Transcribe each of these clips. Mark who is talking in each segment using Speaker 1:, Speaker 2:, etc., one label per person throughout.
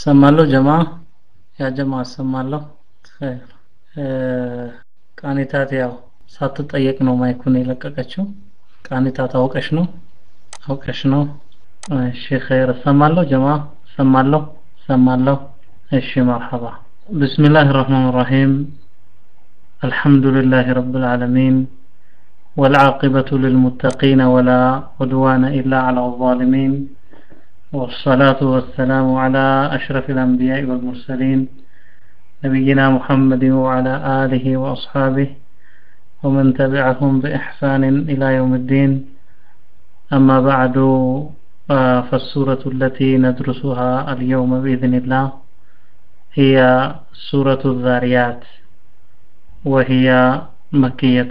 Speaker 1: ሰማለሁ ጀማ ያ ጀማ ሰማለሁ ኸይር ቃኒታት ያው ሳትጠየቅ ነው ማይኩን የለቀቀችው ቃኒታት አውቀሽ ነው አውቀሽ ነው እሺ ኸይር ሰማለሁ ጀማ ሰማለሁ ሰማለሁ እሺ መርሐባ بسم الله الرحمن الرحيم الحمد لله رب العالمين والعاقبة للمتقين ولا عدوان إلا على الظالمين والصلاة والسلام على أشرف الأنبياء والمرسلين نبينا محمد وعلى آله وأصحابه ومن تبعهم بإحسان إلى يوم الدين أما بعد فالسورة التي ندرسها اليوم بإذن الله هي سورة الذاريات وهي مكية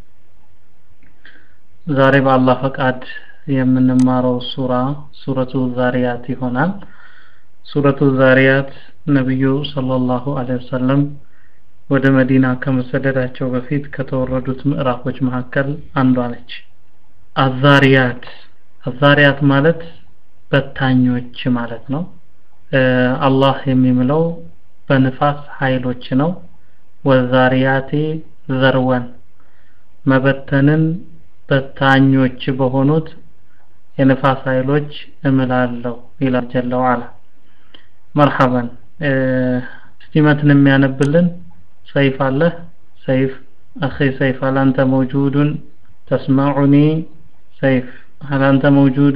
Speaker 1: ዛሬ በአላህ ፈቃድ የምንማረው ሱራ ሱረቱ ዛሪያት ይሆናል ሱረቱ ዛሪያት ነቢዩ ሰለላሁ ዐለይሂ ወሰለም ወደ መዲና ከመሰደዳቸው በፊት ከተወረዱት ምዕራፎች መካከል አንዷ ነች አዛሪያት አዛሪያት ማለት በታኞች ማለት ነው አላህ የሚምለው በንፋስ ኃይሎች ነው ወዛሪያቴ ዘርወን መበተንን በታኞች በሆኑት የንፋስ ኃይሎች እምላለሁ ይላል ጀለ ወዓላ መርሐበን እስቲ መትን የሚያነብልን ሰይፍ አለ ሰይፍ አኺ ሰይፍ هل أنت موجود تسمعني ሰይፍ هل أنت موجود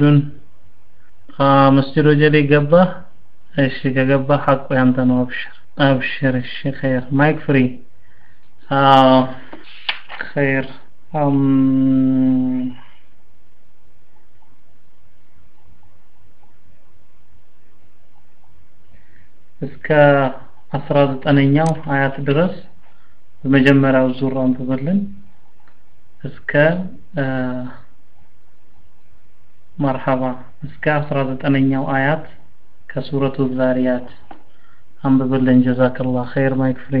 Speaker 1: መስጂድ ወጀሌ ገባ እሺ ከገባ ሐቁ ያንተ ነው አብሽር አብሽር እሺ ኸይር ማይክ ፍሪ አዎ ኸይር እስከ አስራ ዘጠነኛው አያት ድረስ በመጀመሪያው ዙር አንብበልን እስከ መርሐባ እስከ አስራ ዘጠነኛው አያት ከሱረቱ ዛሪያት አንብበልን ጀዛከላህ ኸይር ማይክ ፍሪ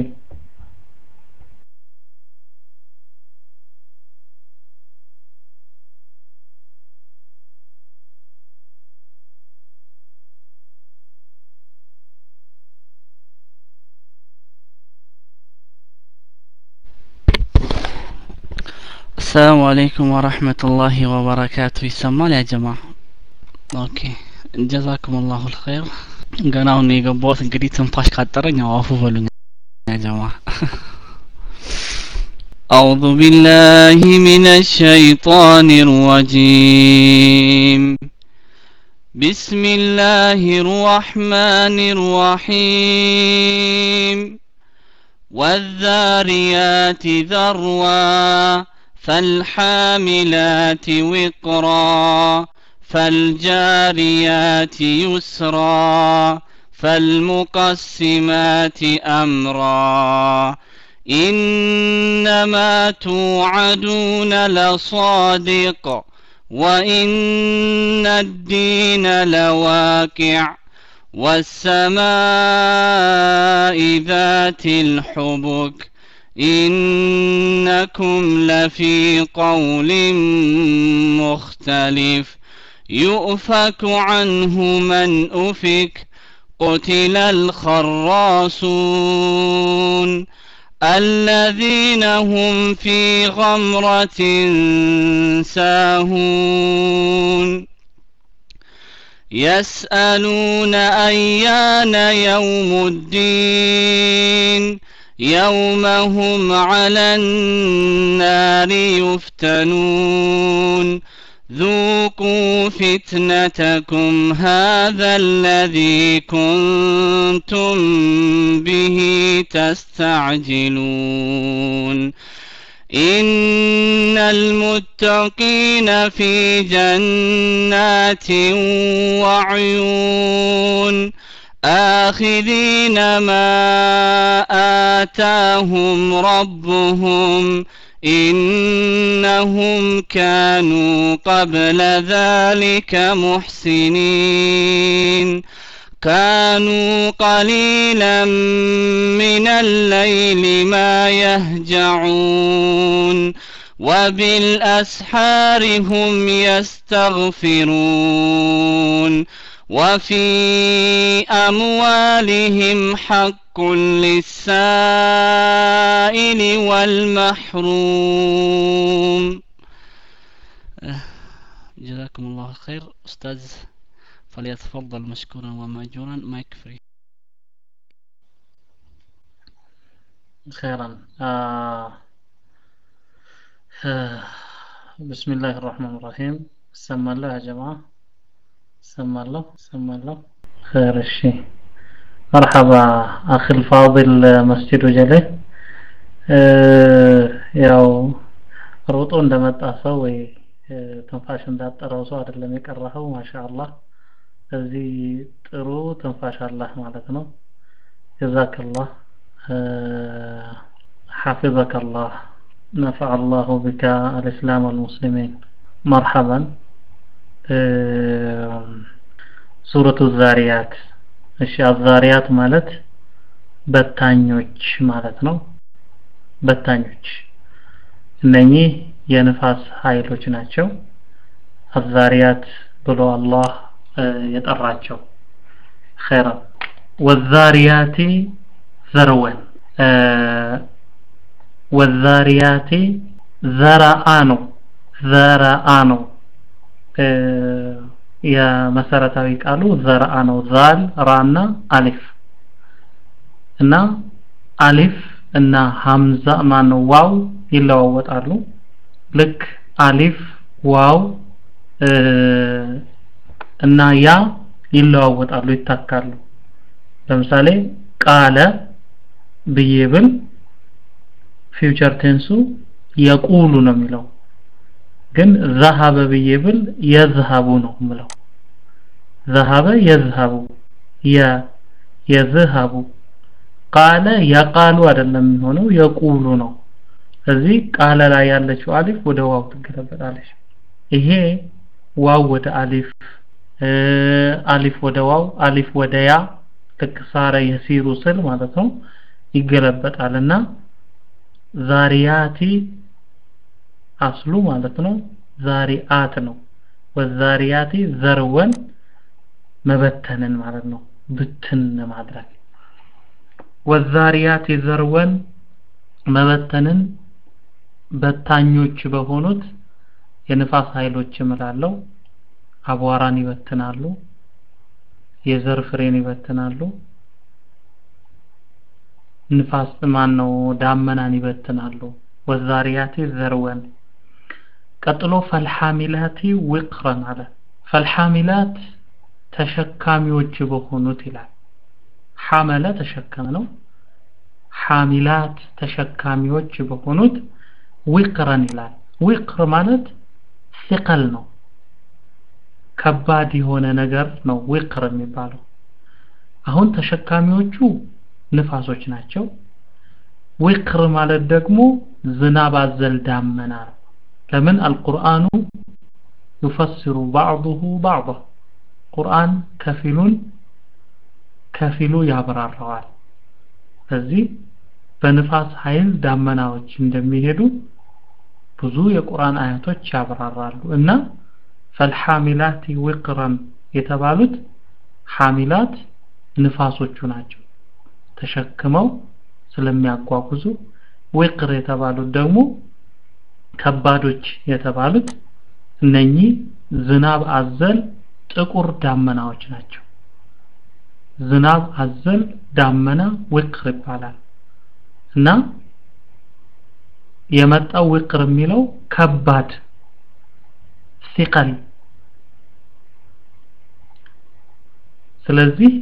Speaker 2: السلام عليكم ورحمة الله وبركاته ይሰማል ያ ጀማ ኦኬ ጀዛኩም አላሁ الخير ገና አሁን የገባሁት እንግዲህ ትንፋሽ ካጠረኝ አዋፉ በሉኝ ያ ጀማ أعوذ بالله من الشيطان الرجيم بسم الله الرحمن الرحيم والذاريات ذروا فالحاملات وقرا فالجاريات يسرا فالمقسمات امرا انما توعدون لصادق وان الدين لواقع والسماء ذات الحبك إنكم لفي قول مختلف يؤفك عنه من أفك قتل الخراصون الذين هم في غمرة ساهون يسألون أيان يوم الدين يوم هم على النار يفتنون ذوقوا فتنتكم هذا الذي كنتم به تستعجلون إن المتقين في جنات وعيون آخذين ما آتاهم ربهم إنهم كانوا قبل ذلك محسنين كانوا قليلا من الليل ما يهجعون وبالأسحار هم يستغفرون وفي أموالهم حق للسائل والمحروم جزاكم الله خير أستاذ فليتفضل مشكورا ومأجورا مايك فري
Speaker 1: خيرا آه. آه. بسم الله الرحمن الرحيم سمى الله يا جماعة سمى الله سمى الله خير الشيء مرحبا أخي الفاضل مسجد جله ያው ሮጦ እንደመጣ ሰው ወይ ትንፋሽ እንዳጠረው ሰው አይደለም የቀረኸው ማሻአላህ እዚህ ጥሩ ትንፋሽ አላህ ማለት ነው ጀዛከላህ حفظك الله نفع الله بك الإسلام والمسلمين مرحبا ሱረቱ ዛሪያት እሺ አዛሪያት ማለት በታኞች ማለት ነው በታኞች እነኚህ የንፋስ ኃይሎች ናቸው አዛሪያት ብሎ አላህ የጠራቸው ኸይራ ወዛሪያቲ ዘርወን ወዛሪያቲ ዘረአ ነው ዘረአ ነው የመሰረታዊ ቃሉ ዘርአ ነው ዛል ራና አሊፍ እና አሊፍ እና ሀምዛ ማን ዋው ይለዋወጣሉ ልክ አሊፍ ዋው እና ያ ይለዋወጣሉ ይታካሉ ለምሳሌ ቃለ ብዬ ብል ፊውቸር ቴንሱ የቁሉ ነው የሚለው ግን ዘሀበ ብዬ ብል የዝሀቡ ነው ምለው ዘሀበ የዝሀቡ የ የዝሀቡ ቃለ የቃሉ አይደለም የሚሆነው የቁሉ ነው እዚህ ቃለ ላይ ያለችው አሊፍ ወደ ዋው ትገለበጣለች ይሄ ዋው ወደ አሊፍ አሊፍ ወደ ዋው አሊፍ ወደ ያ ልክ ሳረ የሲሩ ስል ማለት ነው ይገለበጣልና ዛሪያቲ አስሉ ማለት ነው ዛሪአት ነው ወዛሪያቲ ዘርወን መበተንን ማለት ነው ብትን ማድረግ ወዛሪያቲ ዘርወን መበተንን በታኞች በሆኑት የንፋስ ኃይሎች እምላለው አቧራን ይበትናሉ የዘር ፍሬን ይበትናሉ ንፋስ ማን ነው ዳመናን ይበትናሉ ወዛሪያቲ ዘርወን ቀጥሎ ፈልሐሚላቲ ውቅረን አለ ፈልሐሚላት ተሸካሚዎች በሆኑት ይላል ሐመለ ተሸከመ ነው ሐሚላት ተሸካሚዎች በሆኑት ዊቅረን ይላል ዊቅር ማለት ሲቀል ነው ከባድ የሆነ ነገር ነው ዊቅር የሚባለው አሁን ተሸካሚዎቹ ንፋሶች ናቸው ዊቅር ማለት ደግሞ ዝናብ አዘል ዳመና ነው ለምን አልቁርአኑ يفسر بعضه بعضا ቁርአን ከፊሉን ከፊሉ ያብራራዋል ስለዚህ በንፋስ ኃይል ዳመናዎች እንደሚሄዱ ብዙ የቁርአን አያቶች ያብራራሉ እና ፈልሐሚላት ውቅረን የተባሉት ሐሚላት ንፋሶቹ ናቸው ተሸክመው ስለሚያጓጉዙ ውቅር የተባሉት ደግሞ ከባዶች የተባሉት እነኚህ ዝናብ አዘል ጥቁር ዳመናዎች ናቸው ዝናብ አዘል ዳመና ውቅር ይባላል እና የመጣው ውቅር የሚለው ከባድ ሲቀል ስለዚህ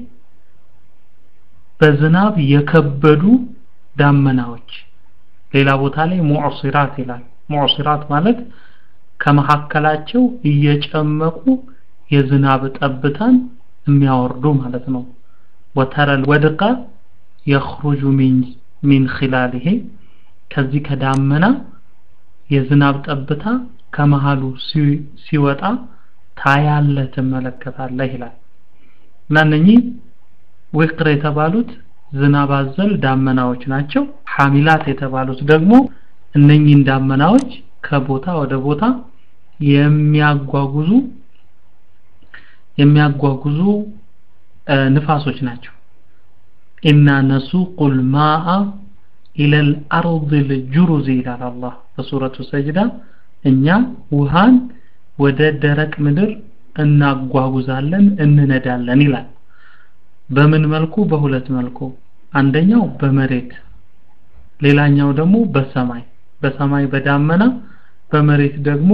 Speaker 1: በዝናብ የከበዱ ዳመናዎች ሌላ ቦታ ላይ ሙዕሲራት ይላል ሙዕሲራት ማለት ከመካከላቸው እየጨመቁ የዝናብ ጠብታን የሚያወርዱ ማለት ነው ወተረል ወድቀ የخرج من من خلاله ከዚህ ከዳመና የዝናብ ጠብታ ከመሃሉ ሲወጣ ታያለ ትመለከታለህ ይላል እና እነኚህ ውቅር የተባሉት ዝናብ አዘል ዳመናዎች ናቸው ሐሚላት የተባሉት ደግሞ እነኚህን ዳመናዎች ከቦታ ወደ ቦታ የሚያጓጉዙ የሚያጓጉዙ ንፋሶች ናቸው ኢና ነሱቁል ማአ ኢለል አርዲል ጁሩዝ ይላል አላህ በሱረቱ ሰጅዳ እኛ ውሃን ወደ ደረቅ ምድር እናጓጉዛለን እንነዳለን ይላል በምን መልኩ በሁለት መልኩ አንደኛው በመሬት ሌላኛው ደግሞ በሰማይ በሰማይ በዳመና በመሬት ደግሞ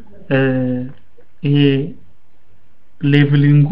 Speaker 1: ይሄ ሌቭሊንጉ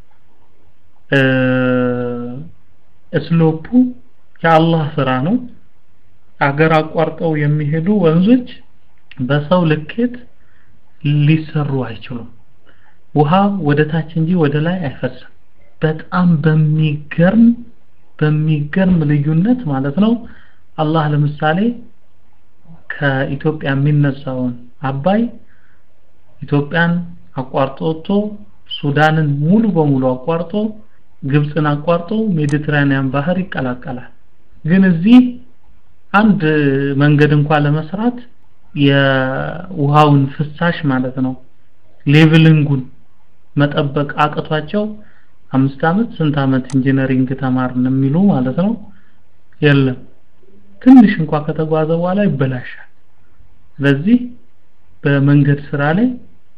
Speaker 1: እስሎፑ የአላህ ስራ ነው አገር አቋርጠው የሚሄዱ ወንዞች በሰው ልኬት ሊሰሩ አይችሉም ውሃ ወደ ታች እንጂ ወደ ላይ አይፈስም በጣም በሚገርም በሚገርም ልዩነት ማለት ነው አላህ ለምሳሌ ከኢትዮጵያ የሚነሳውን አባይ ኢትዮጵያን አቋርጦ ወጥቶ ሱዳንን ሙሉ በሙሉ አቋርጦ ግብፅን አቋርጦ ሜዲትራኒያን ባህር ይቀላቀላል ግን እዚህ አንድ መንገድ እንኳን ለመስራት የውሃውን ፍሳሽ ማለት ነው ሌቭሊንጉን መጠበቅ አቅቷቸው አምስት አመት ስንት አመት ኢንጂነሪንግ ተማርን የሚሉ ማለት ነው የለም ትንሽ እንኳን ከተጓዘ በኋላ ይበላሻል ስለዚህ በመንገድ ስራ ላይ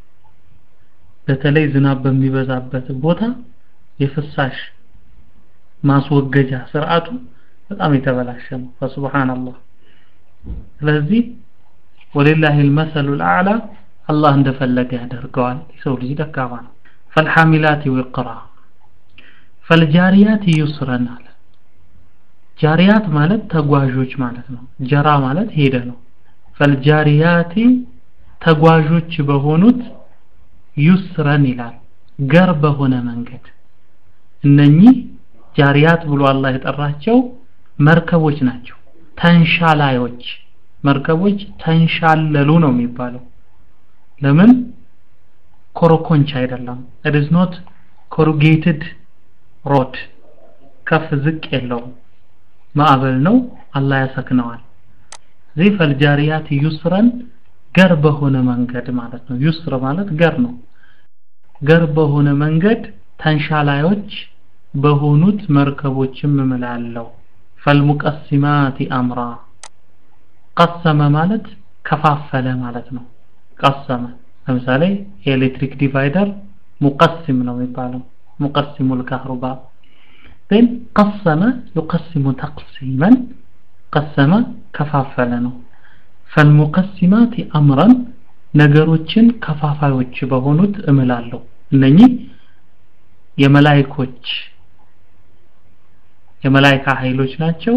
Speaker 1: በተለይ ዝናብ በሚበዛበት ቦታ የፍሳሽ ማስወገጃ ስርዓቱ በጣም የተበላሸ ነው ፈሱብሃንአላህ ስለዚህ ወሊላሂ المثل الاعلى አላህ እንደፈለገ ያደርገዋል የሰው ልጅ ደካማ ነው فالحاملات وقرا فالجاريات يسرا አለ ጃሪያት ማለት ተጓዦች ማለት ነው ጀራ ማለት ሄደ ነው ፈልጃሪያቲ ተጓዦች በሆኑት ዩስረን ይላል ገር በሆነ መንገድ እነኚህ ጃሪያት ብሎ አላህ የጠራቸው መርከቦች ናቸው ተንሻላዮች መርከቦች ተንሻለሉ ነው የሚባለው ለምን ኮረኮንች አይደለም it is not corrugated road ከፍ ዝቅ የለውም ማዕበል ነው አላህ ያሰክነዋል ዚህ ፈልጃሪያት ዩስረን ገር በሆነ መንገድ ማለት ነው ዩስር ማለት ገር ነው ገር በሆነ መንገድ ተንሻላዮች በሆኑት መርከቦችም እምላለው ፈልሙቀሲማት አምራ ቀሰመ ማለት ከፋፈለ ማለት ነው ቀሰመ ለምሳሌ የኤሌክትሪክ ዲቫይደር ሙቀሲም ነው የሚባለው ሙቀሲሙ ልካህሩባ ግን ቀሰመ ዩቀሲሙ ተቅሲመን ቀሰመ ከፋፈለ ነው ፈልሙቀሲማት አምረን ነገሮችን ከፋፋዮች በሆኑት እምላለሁ እነኚህ የመላይኮች የመላይካ ኃይሎች ናቸው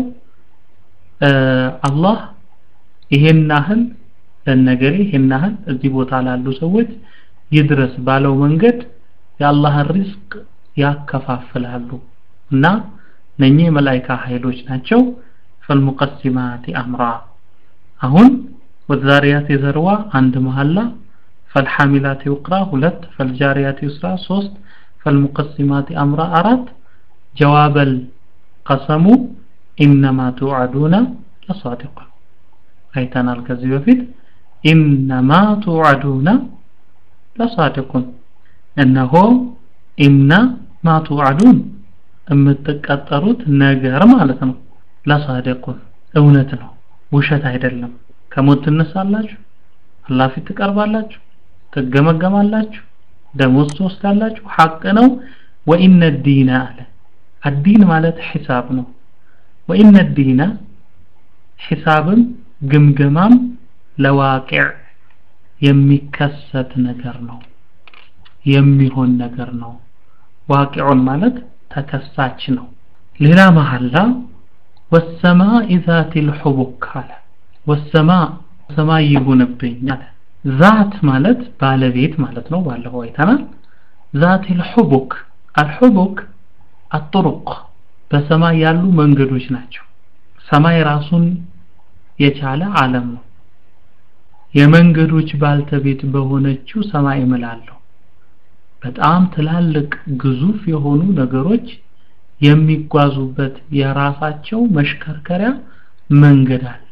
Speaker 1: አላህ ይሄን ያህል ለነገሬ ይሄን ያህል እዚህ ቦታ ላሉ ሰዎች ይድረስ ባለው መንገድ የአላህን ሪዝቅ ያከፋፍላሉ እና እነኚህ የመላይካ ኃይሎች ናቸው ፈልሙቀሲማት አምራ አሁን ወዛሪያት የዘርዋ አንድ መሐላ ፈልሐሚላት ይቅራ ሁለት ፈልጃሪያት ይስራ ሶስት ፈልሙቀሲማት አምራ አራት ጀዋበል ቀሰሙ ኢነማ ቱዓዱነ ለሳዲቅ አይተናል ከዚህ በፊት ኢነማ ቱዓዱነ ለሳዲቁን እነሆ ኢነ ማ ቱዓዱን የምትቀጠሩት ነገር ማለት ነው ለሳዲቁን እውነት ነው ውሸት አይደለም ከሞት ትነሳላችሁ አላህ ፊት ትቀርባላችሁ ትገመገማላችሁ ደሞዝ ትወስዳላችሁ ሐቅ ነው ወኢነ ዲነ አለ አዲን ማለት ሒሳብ ነው ወኢነ ዲነ ሒሳብም ግምገማም ለዋቂዕ የሚከሰት ነገር ነው የሚሆን ነገር ነው ዋቂዑን ማለት ተከሳች ነው ሌላ መሐላ ወሰማኢ ዛቲ ልሑቡክ አለ ወሰማ ሰማይ ይሁንብኝ አለ ዛት ማለት ባለቤት ማለት ነው ባለፈው አይተናል ዛት ልሑቡክ አልሑቡክ አጥሩቅ በሰማይ ያሉ መንገዶች ናቸው ሰማይ ራሱን የቻለ ዓለም ነው የመንገዶች ባልተቤት በሆነችው ሰማይ እምላለሁ በጣም ትላልቅ ግዙፍ የሆኑ ነገሮች የሚጓዙበት የራሳቸው መሽከርከሪያ መንገድ አለ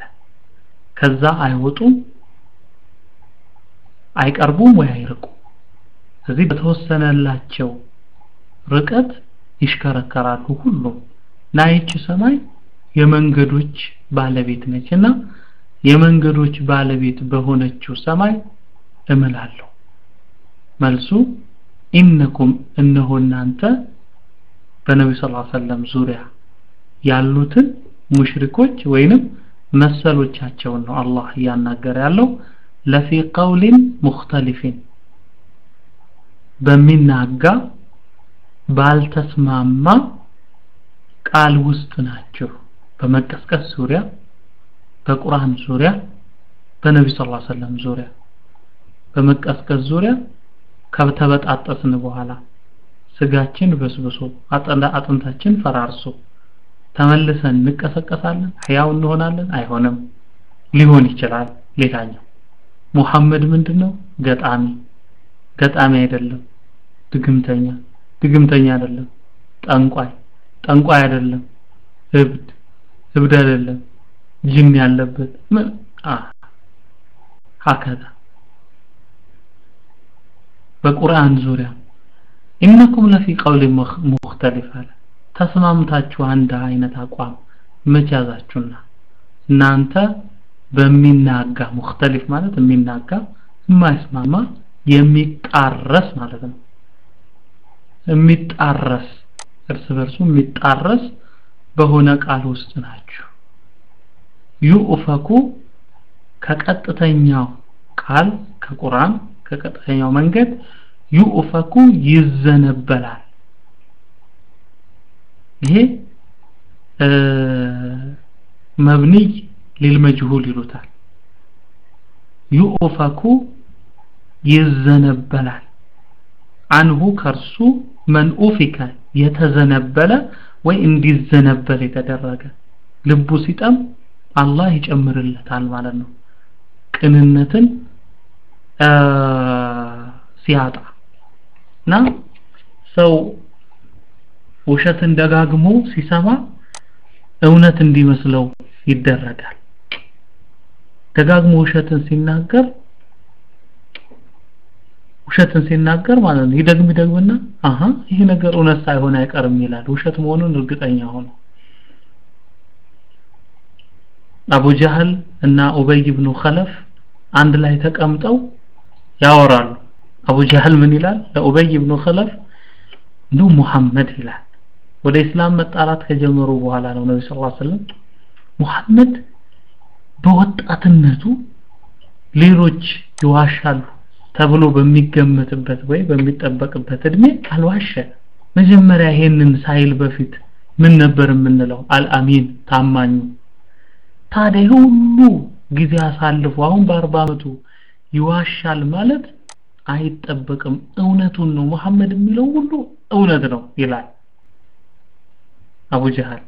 Speaker 1: ከዛ አይወጡም አይቀርቡም ወይ አይርቁም ስለዚህ በተወሰነላቸው ርቀት ይሽከረከራሉ ሁሉም እና ይቺ ሰማይ የመንገዶች ባለቤት ነች እና የመንገዶች ባለቤት በሆነችው ሰማይ እምላለሁ መልሱ ኢነኩም እነሆ እናንተ በነቢ ስ ሰለም ዙሪያ ያሉትን ሙሽሪኮች ወይንም መሰሎቻቸውን ነው አላህ እያናገረ ያለው ለፊ ቀውሊን ሙክተሊፊን በሚናጋ ባልተስማማ ቃል ውስጥ ናቸው በመቀስቀስ ዙሪያ በቁርአን ዙሪያ በነቢ ስ ሰለም ዙሪያ በመቀስቀስ ዙሪያ ከተበጣጠስን በኋላ ስጋችን በስብሶ አጥንታችን ፈራርሶ ተመልሰን እንቀሰቀሳለን ህያው እንሆናለን አይሆንም ሊሆን ይችላል ሌላኛው ሙሐመድ ምንድነው ገጣሚ ገጣሚ አይደለም ድግምተኛ ድግምተኛ አይደለም ጠንቋይ ጠንቋይ አይደለም እብድ እብድ አይደለም ጅን ያለበት ምን አ ሀከዛ በቁርአን ዙሪያ ኢነኩም ለፊ ቀውል ሙክተሊፍ አለ ተስማምታችሁ አንድ አይነት አቋም መቻዛችሁና እናንተ በሚናጋ ሙክተሊፍ ማለት የሚናጋ የማይስማማ የሚጣረስ ማለት ነው የሚጣረስ እርስ በርሱ የሚጣረስ በሆነ ቃል ውስጥ ናችሁ ዩኡፈኩ ከቀጥተኛው ቃል ከቁርአን ከቀጥተኛው መንገድ ዩኡፈኩ ይዘነበላል ይሄ መብንይ ሊልመጅሁል ይሉታል ዩኡፈኩ ይዘነበላል አንሁ ከርሱ መንኡፊከ የተዘነበለ ወይ እንዲዘነበል የተደረገ ልቡ ሲጠም አላህ ይጨምርለታል ማለት ነው ቅንነትን ሲያጣ እና ሰው ውሸትን ደጋግሞ ሲሰማ እውነት እንዲመስለው ይደረጋል ደጋግሞ ውሸትን ሲናገር ውሸትን ሲናገር ማለት ነው ይደግም ይደግምና አሃ ይሄ ነገር እውነት ሳይሆን አይቀርም ይላል ውሸት መሆኑን እርግጠኛ ሆኖ አቡ ጀህል እና ኡበይ ኢብኑ ኸለፍ አንድ ላይ ተቀምጠው ያወራሉ አቡ ጀህል ምን ይላል ለኡበይ ኢብኑ ኸለፍ ኑ ሙሐመድ ይላል ወደ እስላም መጣራት ከጀመሩ በኋላ ነው ነብዩ ሰለላሁ ዐለይሂ ወሰለም ሙሐመድ በወጣትነቱ ሌሎች ይዋሻሉ ተብሎ በሚገመትበት ወይ በሚጠበቅበት እድሜ አልዋሸ መጀመሪያ ይሄንን ሳይል በፊት ምን ነበር የምንለው አልአሚን ታማኙ ታዲያ ሁሉ ጊዜ አሳልፎ አሁን በአርባ አመቱ ይዋሻል ማለት አይጠበቅም እውነቱን ነው መሐመድ የሚለው ሁሉ እውነት ነው ይላል አቡ ጀሃል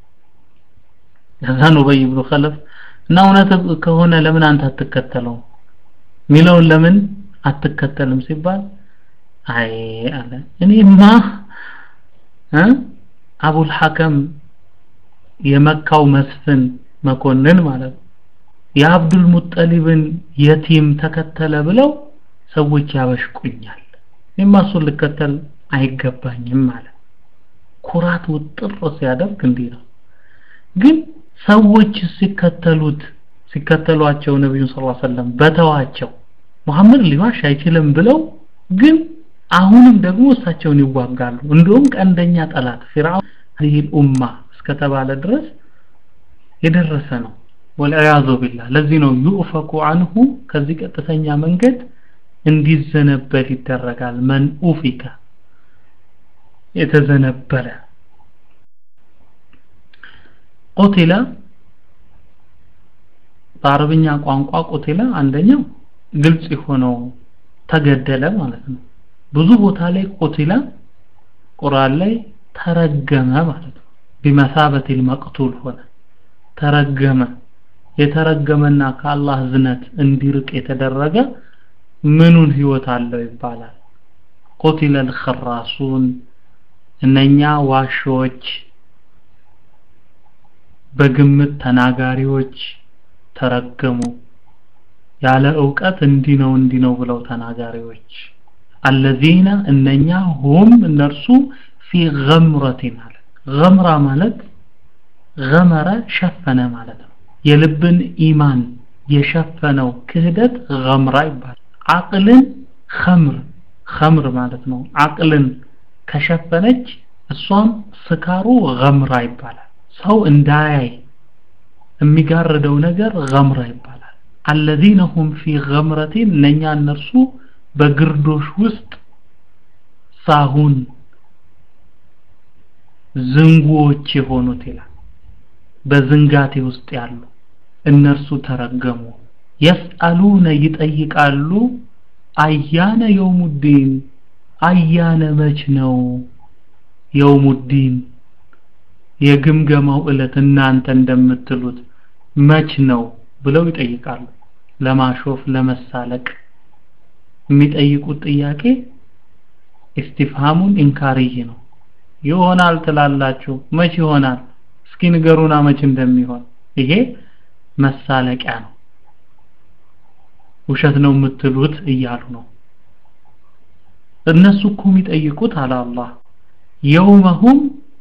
Speaker 1: ከዛን ኡበይ ኢብኑ ኸለፍ እና እውነት ከሆነ ለምን አንተ አትከተለው ሚለውን ለምን አትከተልም ሲባል አይ አለ እኔማ እ አቡል ሐከም የመካው መስፍን መኮንን ማለት ነው የአብዱል ሙጠሊብን የቲም ተከተለ ብለው ሰዎች ያበሽቁኛል እኔማ እሱን ልከተል አይገባኝም ማለት ኩራት ውጥር ሲያደርግ እንዲህ ነው ግን ሰዎች ሲከተሉት ሲከተሏቸው ነብዩ ሰለላሁ ዐለይሂ ወሰለም በተዋቸው መሐመድ ሊዋሽ አይችልም ብለው ግን አሁንም ደግሞ እሳቸውን ይዋጋሉ እንደውም ቀንደኛ ጠላት ፊርዓውን ይህ ኡማ እስከተባለ ድረስ የደረሰ ነው ወልዒያዙ ቢላህ ለዚህ ነው ዩኡፈኩ አንሁ ከዚህ ቀጥተኛ መንገድ እንዲዘነበል ይደረጋል መን ኡፊከ የተዘነበለ ቁቲለ በአረብኛ ቋንቋ ቁቲለ አንደኛው ግልጽ የሆነው ተገደለ ማለት ነው ብዙ ቦታ ላይ ቁቲለ ቁርአን ላይ ተረገመ ማለት ነው ቢመሳበት المقتول ሆነ ተረገመ የተረገመና ከአላህ ዝነት እንዲርቅ የተደረገ ምኑን ህይወት አለው ይባላል ቁቲለ الخراصون እነኛ ዋሾች በግምት ተናጋሪዎች ተረገሙ ያለ ዕውቀት እንዲህ ነው እንዲህ ነው ብለው ተናጋሪዎች አለዚነ እነኛ ሁም እነርሱ ፊ ገምረቲን አለ ገምራ ማለት ገመረ ሸፈነ ማለት ነው የልብን ኢማን የሸፈነው ክህደት ገምራ ይባላል አቅልን ኸምር ኸምር ማለት ነው አቅልን ከሸፈነች እሷም ስካሩ ገምራ ይባላል ሰው እንዳያይ የሚጋርደው ነገር ገምራ ይባላል አለዚነ ሁም ፊ ገምረቲን እነኛ እነርሱ በግርዶሽ ውስጥ ሳሁን ዝንጉዎች የሆኑት ይላል በዝንጋቴ ውስጥ ያሉ እነርሱ ተረገሙ የስአሉነ ይጠይቃሉ አያነ የውሙዲን አያነ መች ነው የውሙዲን የግምገማው እለት እናንተ እንደምትሉት መች ነው ብለው ይጠይቃሉ ለማሾፍ ለመሳለቅ የሚጠይቁት ጥያቄ ኢስቲፍሃሙን ኢንካሪይ ነው ይሆናል ትላላችሁ መች ይሆናል እስኪ ንገሩና መች እንደሚሆን ይሄ መሳለቂያ ነው ውሸት ነው የምትሉት እያሉ ነው እነሱ እኮ የሚጠይቁት አለ አላህ የውመሁም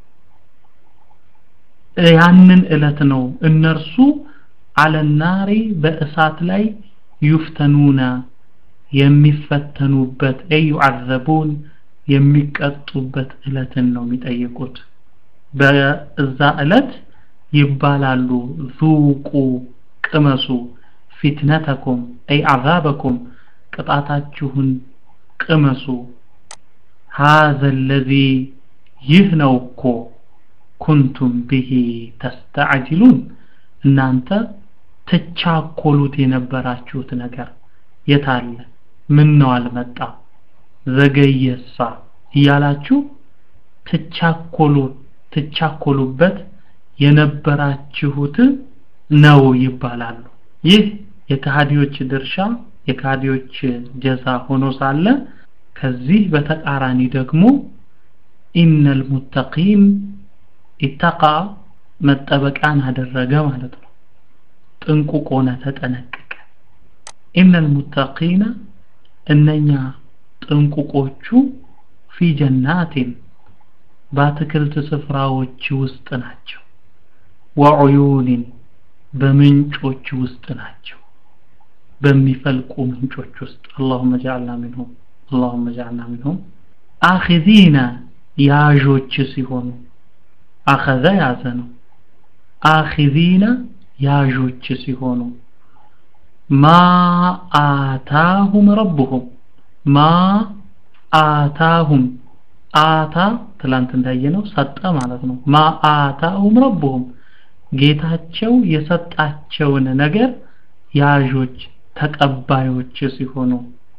Speaker 1: ያንን እለት ነው እነርሱ አለናሪ በእሳት ላይ ዩፍተኑና የሚፈተኑበት አይ ዩዓዘቡን የሚቀጡበት እለትን ነው የሚጠይቁት በዛ እለት ይባላሉ ዙቁ ቅመሱ ፊትነተኩም አይ አዛበኩም ቅጣታችሁን ቅመሱ هذا الذي ይህ ነው እኮ ኩንቱም ብሂ ተስተዓጅሉን እናንተ ትቻኮሉት የነበራችሁት ነገር የታለ ምን ነው አልመጣ ዘገየሳ እያላችሁ ትቻኮሉ ትቻኮሉበት የነበራችሁት ነው ይባላሉ ይህ የከሃዲዎች ድርሻ የከሃዲዎች ጀዛ ሆኖ ሳለ ከዚህ በተቃራኒ ደግሞ ኢነል ሙተቂን ኢተቃ መጠበቂያን አደረገ ማለት ነው ጥንቁቅ ሆነ ተጠነቀቀ ኢነል ሙተቂነ እነኛ ጥንቁቆቹ ፊ ጀናቲን በአትክልት ስፍራዎች ውስጥ ናቸው ወዑዩኒን በምንጮች ውስጥ ናቸው በሚፈልቁ ምንጮች ውስጥ اللهم اجعلنا منهم اللهم اجعلنا منهم አኺዚና ያዦች ሲሆኑ አኸዘ ያዘ ነው አኺዚና ያዦች ሲሆኑ ማ አታሁም ረብሁም ማ አታሁም አታ ትላንት እንዳየነው ሰጠ ማለት ነው ማ አታሁም ረብሁም ጌታቸው የሰጣቸውን ነገር ያዦች ተቀባዮች ሲሆኑ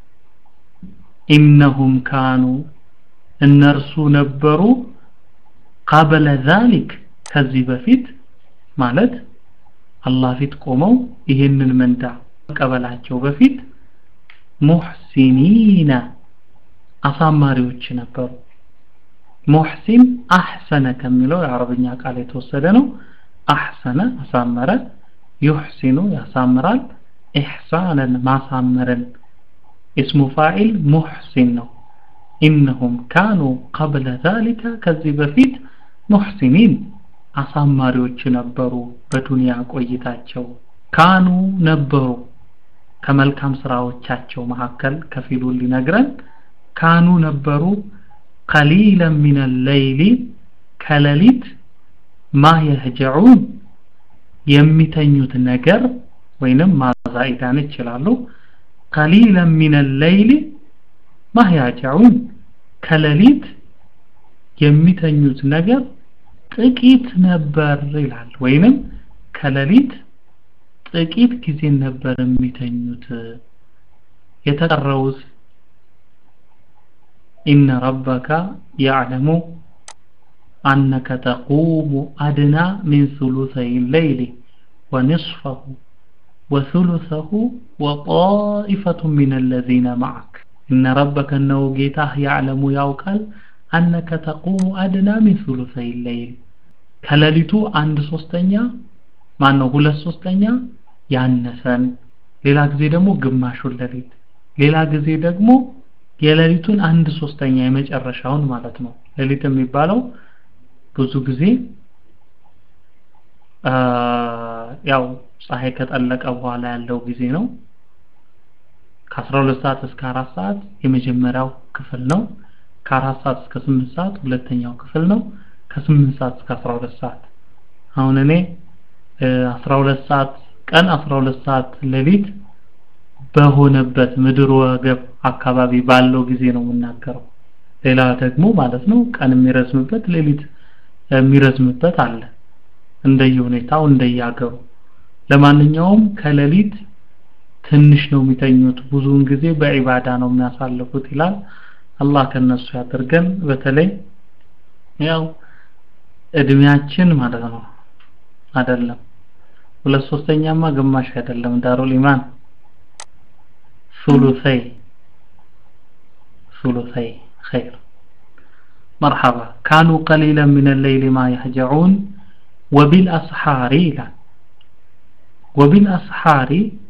Speaker 1: ኢነሁም ካኑ እነርሱ ነበሩ ቀበለ ዛሊክ ከዚህ በፊት ማለት አላህ ፊት ቆመው ይህንን ምንዳ መቀበላቸው በፊት ሙሕሲኒና አሳማሪዎች ነበሩ ሙሕሲን አሕሰነ ከሚለው የአረብኛ ቃል የተወሰደ ነው አሕሰነ አሳመረ ዩሕሲኑ ያሳምራል ኢሕሳንን ማሳመርን እስሙ ፋኢል ሙሕሲን ነው ኢነሁም ካኑ ቀብለ ዛሊከ ከዚህ በፊት ሙሕሲኒን አሳማሪዎች ነበሩ በዱንያ ቆይታቸው ካኑ ነበሩ ከመልካም ስራዎቻቸው መካከል ከፊሉን ሊነግረን ካኑ ነበሩ ቀሊለን ሚን ሌይሊ ከሌሊት ማ የህጀዑን የሚተኙት ነገር ወይንም ማዛኢዳን ይችላሉ ቀሊለን ሚን ሌይሊ ማ ያጀዑን ከሌሊት የሚተኙት ነገር ጥቂት ነበር ይላል ወይንም ከሌሊት ጥቂት ጊዜ ነበር የሚተኙት የተቀረውስ ኢነ ረበከ ያዕለሙ أنك تقوم أدنى من ثلثي الليل ونصفه وثلثه وطائفة من الذين معك إن ربك أنه جيته يعلم يوكل أنك تقوم أدنى من ثلثي الليل كلاليتو عند سوستنيا ما أنه هو السوستنيا ያነሰን ሌላ ጊዜ ደግሞ ግማሹን ሌሊት ሌላ ጊዜ ደግሞ የሌሊቱን አንድ ሶስተኛ የመጨረሻውን ማለት ነው ሌሊት የሚባለው ብዙ ጊዜ ያው ፀሐይ ከጠለቀ በኋላ ያለው ጊዜ ነው ከ12 ሰዓት እስከ 4 ሰዓት የመጀመሪያው ክፍል ነው ከ4 ሰዓት እስከ 8 ሰዓት ሁለተኛው ክፍል ነው ከ8 ሰዓት እስከ 12 ሰዓት አሁን እኔ 12 ሰዓት ቀን 12 ሰዓት ሌሊት በሆነበት ምድር ወገብ አካባቢ ባለው ጊዜ ነው የምናገረው ሌላ ደግሞ ማለት ነው ቀን የሚረዝምበት ሌሊት የሚረዝምበት አለ እንደየሁኔታው እንደየአገሩ ለማንኛውም ከሌሊት ትንሽ ነው የሚተኙት ብዙውን ጊዜ በዒባዳ ነው የሚያሳልፉት ይላል አላህ ከነሱ ያደርገን በተለይ ያው እድሜያችን ማለት ነው አይደለም ሁለት ሶስተኛማ ግማሽ አይደለም ዳሩል ኢማን ثلثي ثلثي خير مرحبا كانوا قليلا من الليل ما يهجعون وبالأسحار لا وبالأسحار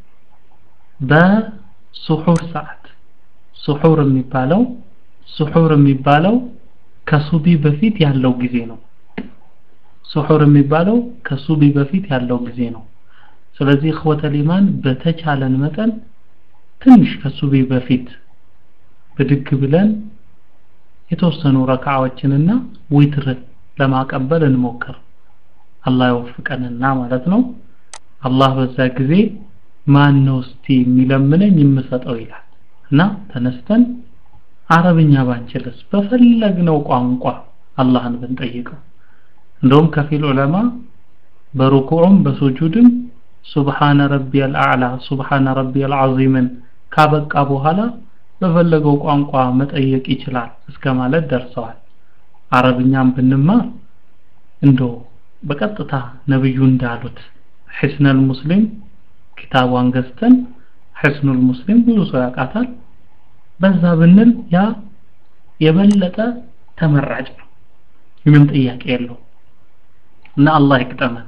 Speaker 1: በሱሑር ሰዓት ሱሑር የሚባለው ሱሑር የሚባለው ከሱቢ በፊት ያለው ጊዜ ነው ሱሑር የሚባለው ከሱቢ በፊት ያለው ጊዜ ነው ስለዚህ እኽወተል ኢማን በተቻለን መጠን ትንሽ ከሱቢ በፊት ብድግ ብለን የተወሰኑ ረካዓዎችንና ዊትር ለማቀበል እንሞክር አላህ ይወፍቀንና ማለት ነው አላህ በዛ ጊዜ ማን ነው እስቲ የሚለምነኝ የምሰጠው ይላል እና ተነስተን አረብኛ ባንችልስ በፈለግነው ቋንቋ አላህን ብንጠይቀው እንደውም ከፊል ዑለማ በሩኩዑም በሱጁድም ሱብሃነ ረቢየል አዕላ ሱብሃነ ረቢየል ዐዚምን ካበቃ በኋላ በፈለገው ቋንቋ መጠየቅ ይችላል እስከ ማለት ደርሰዋል አረብኛም ብንማር እንደው በቀጥታ ነብዩ እንዳሉት ሒስነል ሙስሊም ኪታቧን ገዝተን ሕስኑል ሙስሊም ብዙ ሰው ያውቃታል በዛ ብንል ያ የበለጠ ተመራጭ ነው ምንም ጥያቄ የለው እና አላህ ይቅጠመን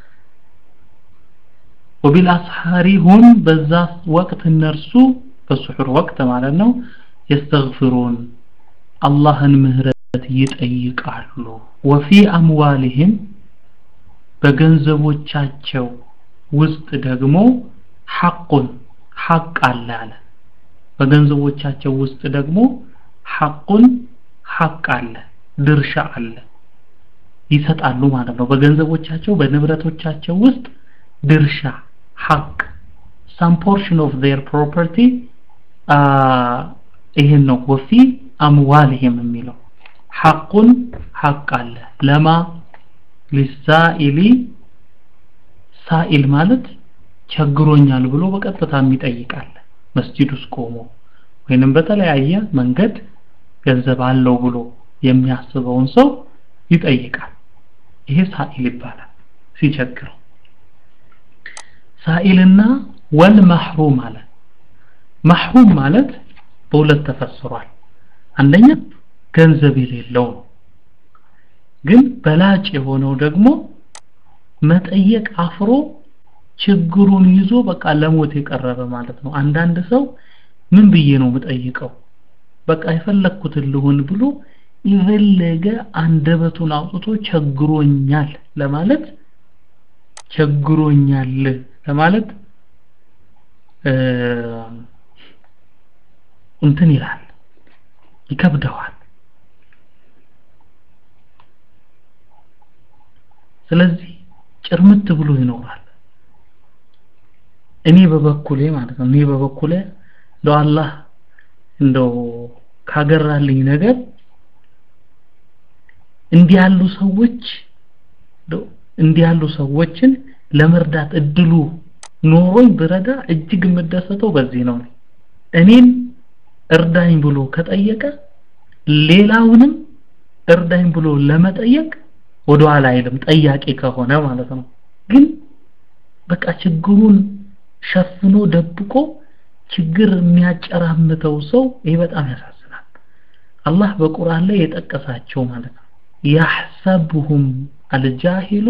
Speaker 1: ወቢልአስሐሪ ሁም በዛ ወቅት እነርሱ በሱሑር ወቅት ማለት ነው የስተግፍሩን አላህን ምህረት ይጠይቃሉ ወፊ አምዋሊህም በገንዘቦቻቸው ውስጥ ደግሞ ሐቁን ሐቅ አለ አለ በገንዘቦቻቸው ውስጥ ደግሞ ሐቁን ሐቅ አለ ድርሻ አለ ይሰጣሉ ማለት ነው በገንዘቦቻቸው በንብረቶቻቸው ውስጥ ድርሻ ሐቅ some portion of their property ይሄን ነው ወፊ አምዋልህም የሚለው ሐቁን ሐቅ አለ ለማ ሊሳኢሊ ሳኢል ማለት ቸግሮኛል ብሎ በቀጥታ የሚጠይቃል መስጂድ ውስጥ ቆሞ ወይንም በተለያየ መንገድ ገንዘብ አለው ብሎ የሚያስበውን ሰው ይጠይቃል ይሄ ሳኢል ይባላል ሲቸግረው ሳኢልና ወል መሕሩም አለ መሕሩም ማለት በሁለት ተፈስሯል አንደኛ ገንዘብ የሌለው ነው ግን በላጭ የሆነው ደግሞ መጠየቅ አፍሮ ችግሩን ይዞ በቃ ለሞት የቀረበ ማለት ነው አንዳንድ ሰው ምን ብዬ ነው የምጠይቀው በቃ የፈለኩትን ልሁን ብሎ የፈለገ አንደበቱን አውጥቶ ቸግሮኛል ለማለት ቸግሮኛል ለማለት እንትን ይላል ይከብደዋል ስለዚህ ጭርምት ብሎ ይኖራል እኔ በበኩሌ ማለት ነው እኔ በበኩሌ እንደው አላህ እንደው ካገራልኝ ነገር እንዲህ ያሉ ሰዎች እንዲህ ያሉ ሰዎችን ለመርዳት እድሉ ኖሮኝ ብረዳ እጅግ የምደሰተው በዚህ ነው እኔን እርዳኝ ብሎ ከጠየቀ ሌላውንም እርዳኝ ብሎ ለመጠየቅ ወደ ኋላ አይልም ጠያቂ ከሆነ ማለት ነው ግን በቃ ችግሩን ሸፍኖ ደብቆ ችግር የሚያጨራምተው ሰው ይሄ በጣም ያሳዝናል አላህ በቁርአን ላይ የጠቀሳቸው ማለት ነው ያሕሰቡሁም አልጃሂሉ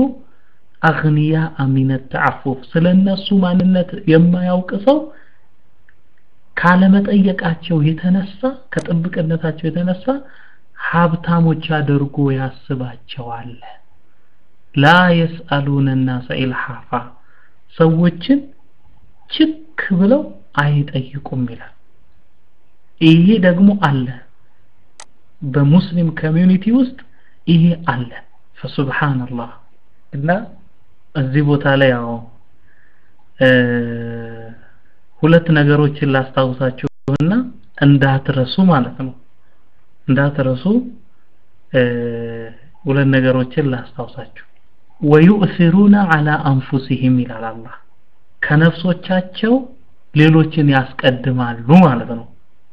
Speaker 1: አግንያ ሚን ተዓፉፍ ስለነሱ ማንነት የማያውቅ ሰው ካለመጠየቃቸው የተነሳ ከጥብቅነታቸው የተነሳ ሀብታሞች አድርጎ ያስባቸዋል ላ የስአሉነ ናሰ ኢልሃፋ ሰዎችን ችክ ብለው አይጠይቁም ይላል ይሄ ደግሞ አለ በሙስሊም ኮሚዩኒቲ ውስጥ ይሄ አለ ፈሱብሃንአላህ እና እዚህ ቦታ ላይ ያው ሁለት ነገሮችን ላስታውሳችሁና እንዳትረሱ ማለት ነው እንዳትረሱ ሁለት ነገሮችን ላስታውሳችሁ ወዩእሲሩነ አላ አንፉሲሂም ይላል አላህ ከነፍሶቻቸው ሌሎችን ያስቀድማሉ ማለት ነው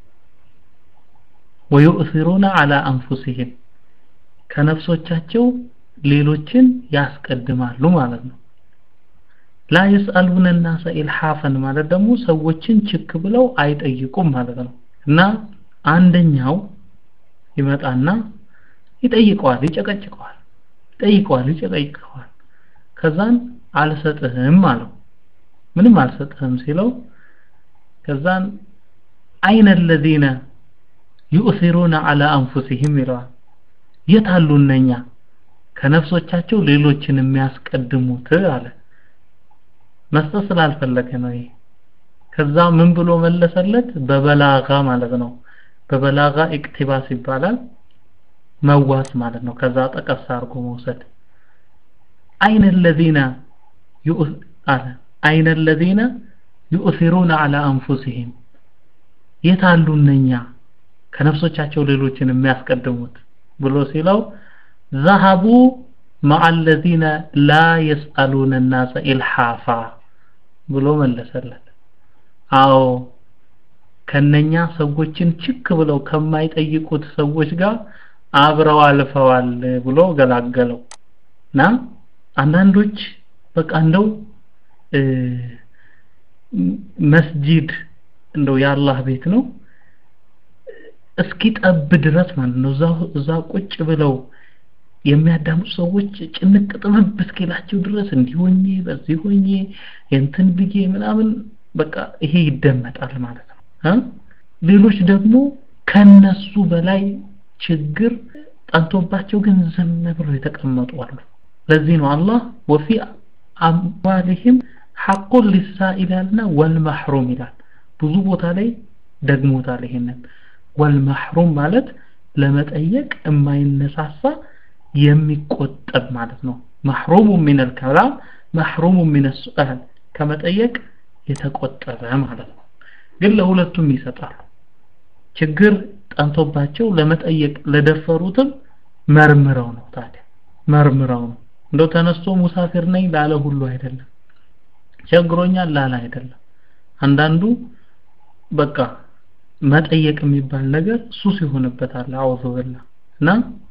Speaker 1: ወዩእሲሩነ አላ አንፉሲሂም ከነፍሶቻቸው ሌሎችን ያስቀድማሉ ማለት ነው ላ የስአሉነ ናሰ ኢልሃፈን ማለት ደግሞ ሰዎችን ችክ ብለው አይጠይቁም ማለት ነው እና አንደኛው ይመጣና ይጠይቀዋል ይጨቀጭቀዋል ይጠይቀዋል ይጨቀጭቀዋል ከዛን አልሰጥህም አለው ምንም አልሰጥህም ሲለው ከዛን አይነ الذين يؤثرون على انفسهم ይለዋል የት አሉ እነኛ ከነፍሶቻቸው ሌሎችን የሚያስቀድሙት አለ መስጠት ስላልፈለገ ነው ይሄ ከዛ ምን ብሎ መለሰለት በበላጋ ማለት ነው በበላጋ ኢክቲባስ ይባላል መዋስ ማለት ነው ከዛ ጠቀስ አድርጎ መውሰድ አይነ الذين አለ አይነ الذين يؤثرون على انفسهم የታሉ እነኛ ከነፍሶቻቸው ሌሎችን የሚያስቀድሙት ብሎ ሲለው ذهبوا مع الذين لا يسألون الناس إلحافا ብሎ መለሰለት አዎ ከነኛ ሰዎችን ችክ ብለው ከማይጠይቁት ሰዎች ጋር አብረው አልፈዋል ብሎ ገላገለው እና አንዳንዶች በቃ እንደው መስጂድ እንደው የአላህ ቤት ነው እስኪ ጠብ ድረስ ማለት ነው እዛ እዛ ቁጭ ብለው የሚያዳምጡ ሰዎች ጭንቅ ጥብብ እስኪላቸው ድረስ እንዲሆኜ በዚህ ሆኜ እንትን ብዬ ምናምን በቃ ይሄ ይደመጣል ማለት ነው ሌሎች ደግሞ ከነሱ በላይ ችግር ጠንቶባቸው ግን ዝም ብለው የተቀመጡ አሉ ለዚህ ነው አላህ ወፊ አምዋሊህም ሐቁን ሊሳኢል ያልና ወልመሕሩም ይላል ብዙ ቦታ ላይ ደግሞታል ይሄንን ወልመሕሩም ማለት ለመጠየቅ የማይነሳሳ የሚቆጠብ ማለት ነው መሕሩሙ ሚን አልከላም መሕሩሙ ሚን ሱአል ከመጠየቅ የተቆጠበ ማለት ነው ግን ለሁለቱም ይሰጣሉ ችግር ጠንቶባቸው ለመጠየቅ ለደፈሩትም መርምረው ነው ታዲያ መርምረው ነው እንደው ተነስቶ ሙሳፊር ነኝ ላለ ሁሉ አይደለም ቸግሮኛል ላለ አይደለም አንዳንዱ በቃ መጠየቅ የሚባል ነገር ሱስ ይሆንበታል አውዙ ብላ እና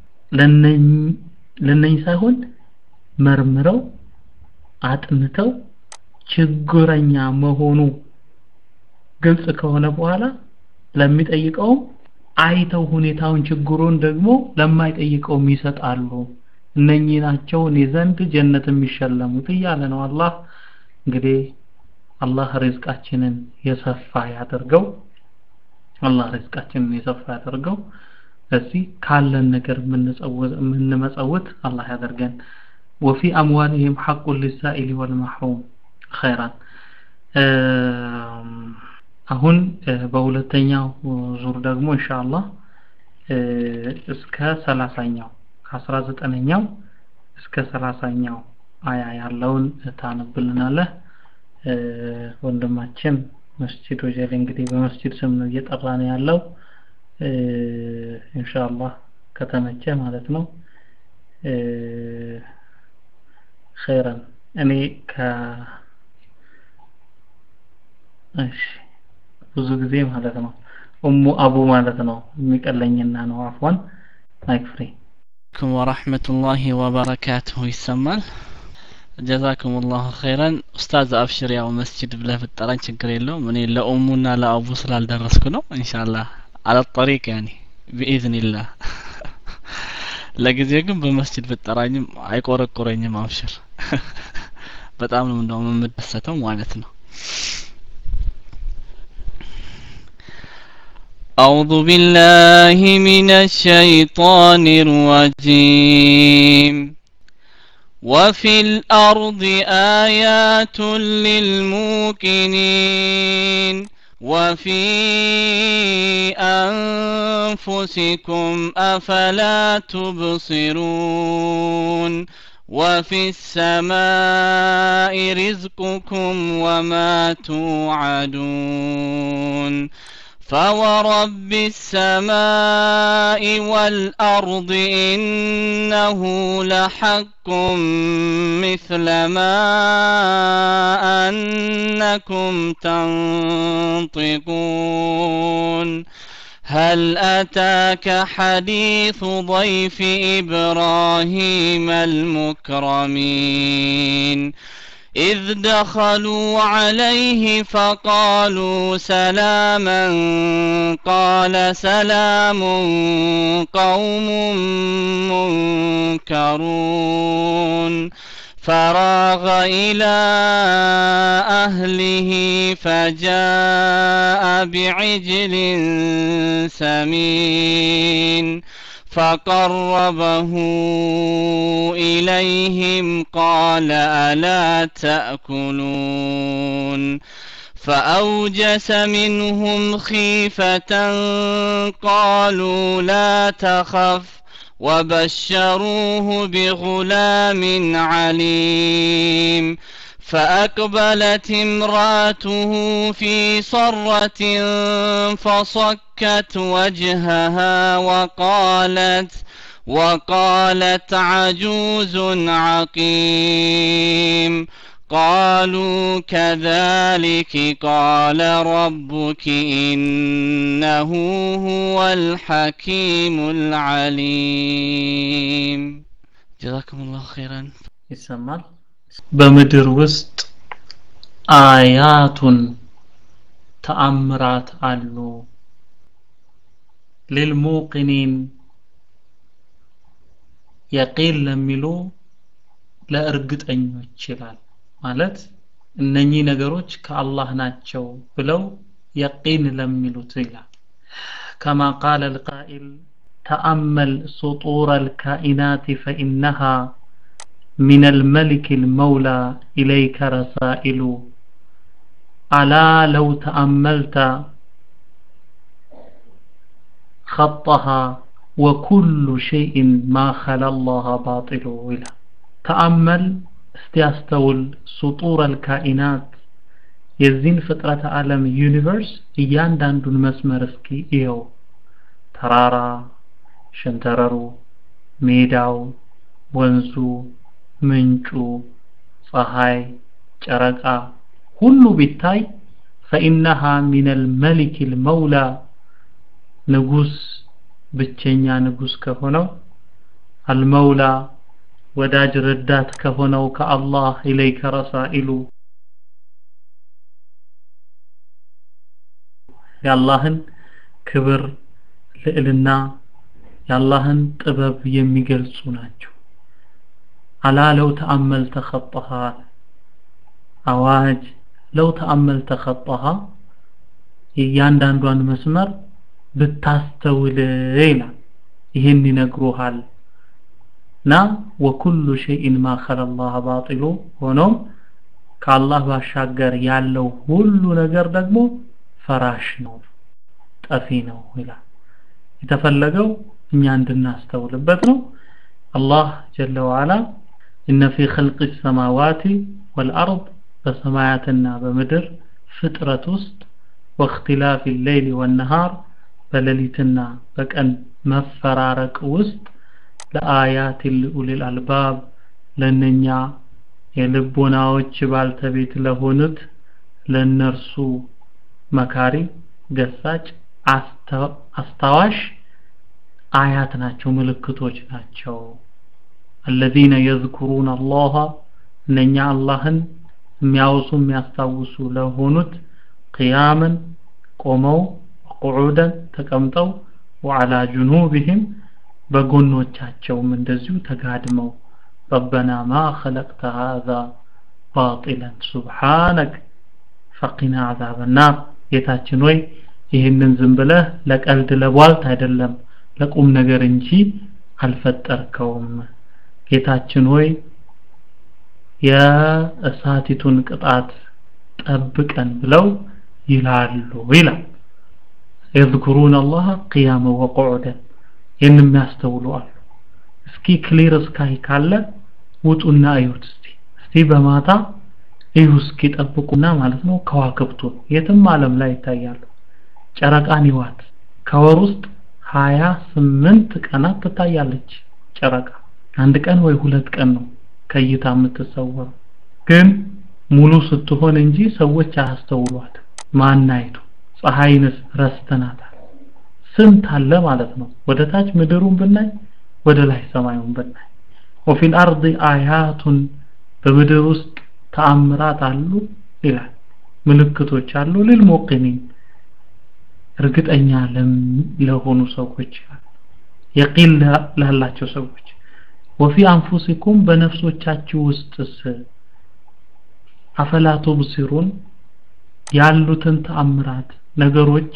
Speaker 1: ለነኝ ሳይሆን መርምረው አጥንተው ችግረኛ መሆኑ ግልጽ ከሆነ በኋላ ለሚጠይቀውም አይተው ሁኔታውን ችግሩን ደግሞ ለማይጠይቀውም ይሰጣሉ እነኚህ ናቸው እኔ ዘንድ ጀነት የሚሸለሙት እያለ ነው አላህ እንግዲህ አላህ ሪዝቃችንን የሰፋ ያደርገው አላህ ሪዝቃችንን የሰፋ ያደርገው እዚህ ካለን ነገር የምንመጸውት አላህ ያደርገን ወፊ አምዋልህም ሐቁ ሊሳኢል ወልመሕሩም ኸይራን አሁን በሁለተኛው ዙር ደግሞ ኢንሻአላህ እስከ ሰላሳኛው ከአስራ ዘጠነኛው እስከ ሰላሳኛው አያ ያለውን ታነብልናለህ ወንድማችን መስጂድ ወጀሌ እንግዲህ በመስጂድ ስም ነው እየጠራ ነው ያለው ኢንሻአላህ ከተመቸ ማለት ነው ኸይረን እኔ ከ እሺ ብዙ ጊዜ ማለት ነው ኡሙ አቡ ማለት ነው የሚቀለኝና ነው አፍዋን ማይክ ፍሪ
Speaker 2: عليكم ورحمة الله وبركاته ይሰማል ጀዛኩም ላሁ ኸይረን ኡስታዝ አብሽር ያው መስጅድ ብለህ ብጠራኝ ችግር የለውም እኔ ለኡሙና ለአቡ ስላልደረስኩ ነው ኢንሻአላህ አለ ጠሪቅ ያኔ ቢኢዝኒላህ ለጊዜው ግን በመስጅድ ብጠራኝም አይቆረቆረኝም አብሽር በጣም ነው እንደውም የምደሰተው ማለት ነው أعوذ بالله من الشيطان الرجيم وفي الأرض آيات للموقنين وفي أنفسكم أفلا تبصرون وفي السماء رزقكم وما توعدون فورب السماء والأرض إنه لحق مثل ما أنكم تنطقون هل أتاك حديث ضيف إبراهيم المكرمين إذ دخلوا عليه فقالوا سلاما قال سلام قوم منكرون فراغ إلى أهله فجاء بعجل سمين فقربه إليهم قال ألا تأكلون فأوجس منهم خيفة قالوا لا تخف وبشروه بغلام عليم فأقبلت امرأته في صرة فصكت وجهها وقالت وقالت عجوز عقيم قالوا كذلك قال ربك إنه هو الحكيم العليم جزاكم الله خيرا
Speaker 1: ይሰማል በምድር ውስጥ አያቱን ተአምራት አሉ ሊልሙቅኒን የቂል ለሚሉ ለእርግጠኞች ይላል ማለት እነኚህ ነገሮች ከአላህ ናቸው ብለው የቂን ለሚሉት ይላል كما قال القائل تأمل سطور الكائنات فإنها من الملك المولى إليك رسائل ألا لو تأملت خطها وكل شيء ما خلا الله باطل إلى تأمل استيستول سطور الكائنات የዚህን ፍጥረተ ዓለም ዩኒቨርስ እያንዳንዱን መስመር እስኪ እየው ተራራ ሸንተረሩ ሜዳው ወንዙ ምንጩ ፀሐይ ጨረቃ ሁሉ ቢታይ ፈኢነሃ ሚነል መሊክ ልመውላ ንጉስ ብቸኛ ንጉስ ከሆነው አልመውላ ወዳጅ ረዳት ከሆነው ከአላህ ኢለይከ ረሳኢሉ የአላህን ክብር ልዕልና የአላህን ጥበብ የሚገልጹ ናቸው አላ ለው ተአመልተ ኸጠሃ አዋጅ ለው ተአመልተ ኸጠሃ የእያንዳንዷን መስመር ብታስተውል ይላል ይህን ይነግሩሃል እና ወኩሉ ሸይን ማ ኸለላህ ባጢሉ ሆኖም ከአላህ ባሻገር ያለው ሁሉ ነገር ደግሞ ፈራሽ ነው ጠፊ ነው ይላል የተፈለገው እኛ እንድናስተውልበት ነው አላህ ጀለ ወዓላ እነ ፊ ኸልቅ ሰማዋት ወልአርድ በሰማያትና በምድር ፍጥረት ውስጥ ወእክትላፍ ሌይል ወነሃር በሌሊትና በቀን መፈራረቅ ውስጥ ለአያት ልኡሊል አልባብ ለነኛ የልቦናዎች ባልተቤት ለሆኑት ለነርሱ መካሪ ገሳጭ አስታዋሽ አያት ናቸው ምልክቶች ናቸው الذين يذكرون الله እነኛ አላህን የሚያወሱ የሚያስታውሱ ለሆኑት ቅያምን ቆመው ቁዑደን ተቀምጠው ወዓላ ጁኑብህም በጎኖቻቸውም እንደዚሁ ተጋድመው ረበና ማ ኸለቅተ ሃዛ ባጢለን ሱብሓነክ ፈቂና አዛበ ናር ጌታችን ወይ ይህንን ዝም ብለህ ለቀልድ ለቧልት አይደለም ለቁም ነገር እንጂ አልፈጠርከውም ጌታችን ሆይ የእሳቲቱን ቅጣት ጠብቀን ብለው ይላሉ ይላል يذكرون الله قياما وقعودا ይህን የሚያስተውሉ አሉ እስኪ ክሊር ስካይ ካለ ውጡና እዩት እስቲ እስቲ በማታ እዩ እስኪ ጠብቁና ማለት ነው ከዋክብቱን የትም ዓለም ላይ ይታያሉ ጨረቃን ይዋት ከወር ውስጥ ሀያ ስምንት ቀናት ትታያለች ጨረቃ አንድ ቀን ወይ ሁለት ቀን ነው ከእይታ የምትሰወረው ግን ሙሉ ስትሆን እንጂ ሰዎች አያስተውሏት ማናይቱ ፀሐይንስ ረስተናታል ስንት አለ ማለት ነው ወደ ታች ምድሩን ብናይ ወደ ላይ ሰማዩን ብናይ وفي الأرض آيات በምድር ውስጥ ተአምራት አሉ ይላል ምልክቶች አሉ للموقنين እርግጠኛ ለሆኑ ሰዎች የቂል ላላቸው ሰዎች ወፊ አንፉሲኩም በነፍሶቻችሁ ውስጥስ አፈላ ቱብሲሩን ያሉትን ተአምራት ነገሮች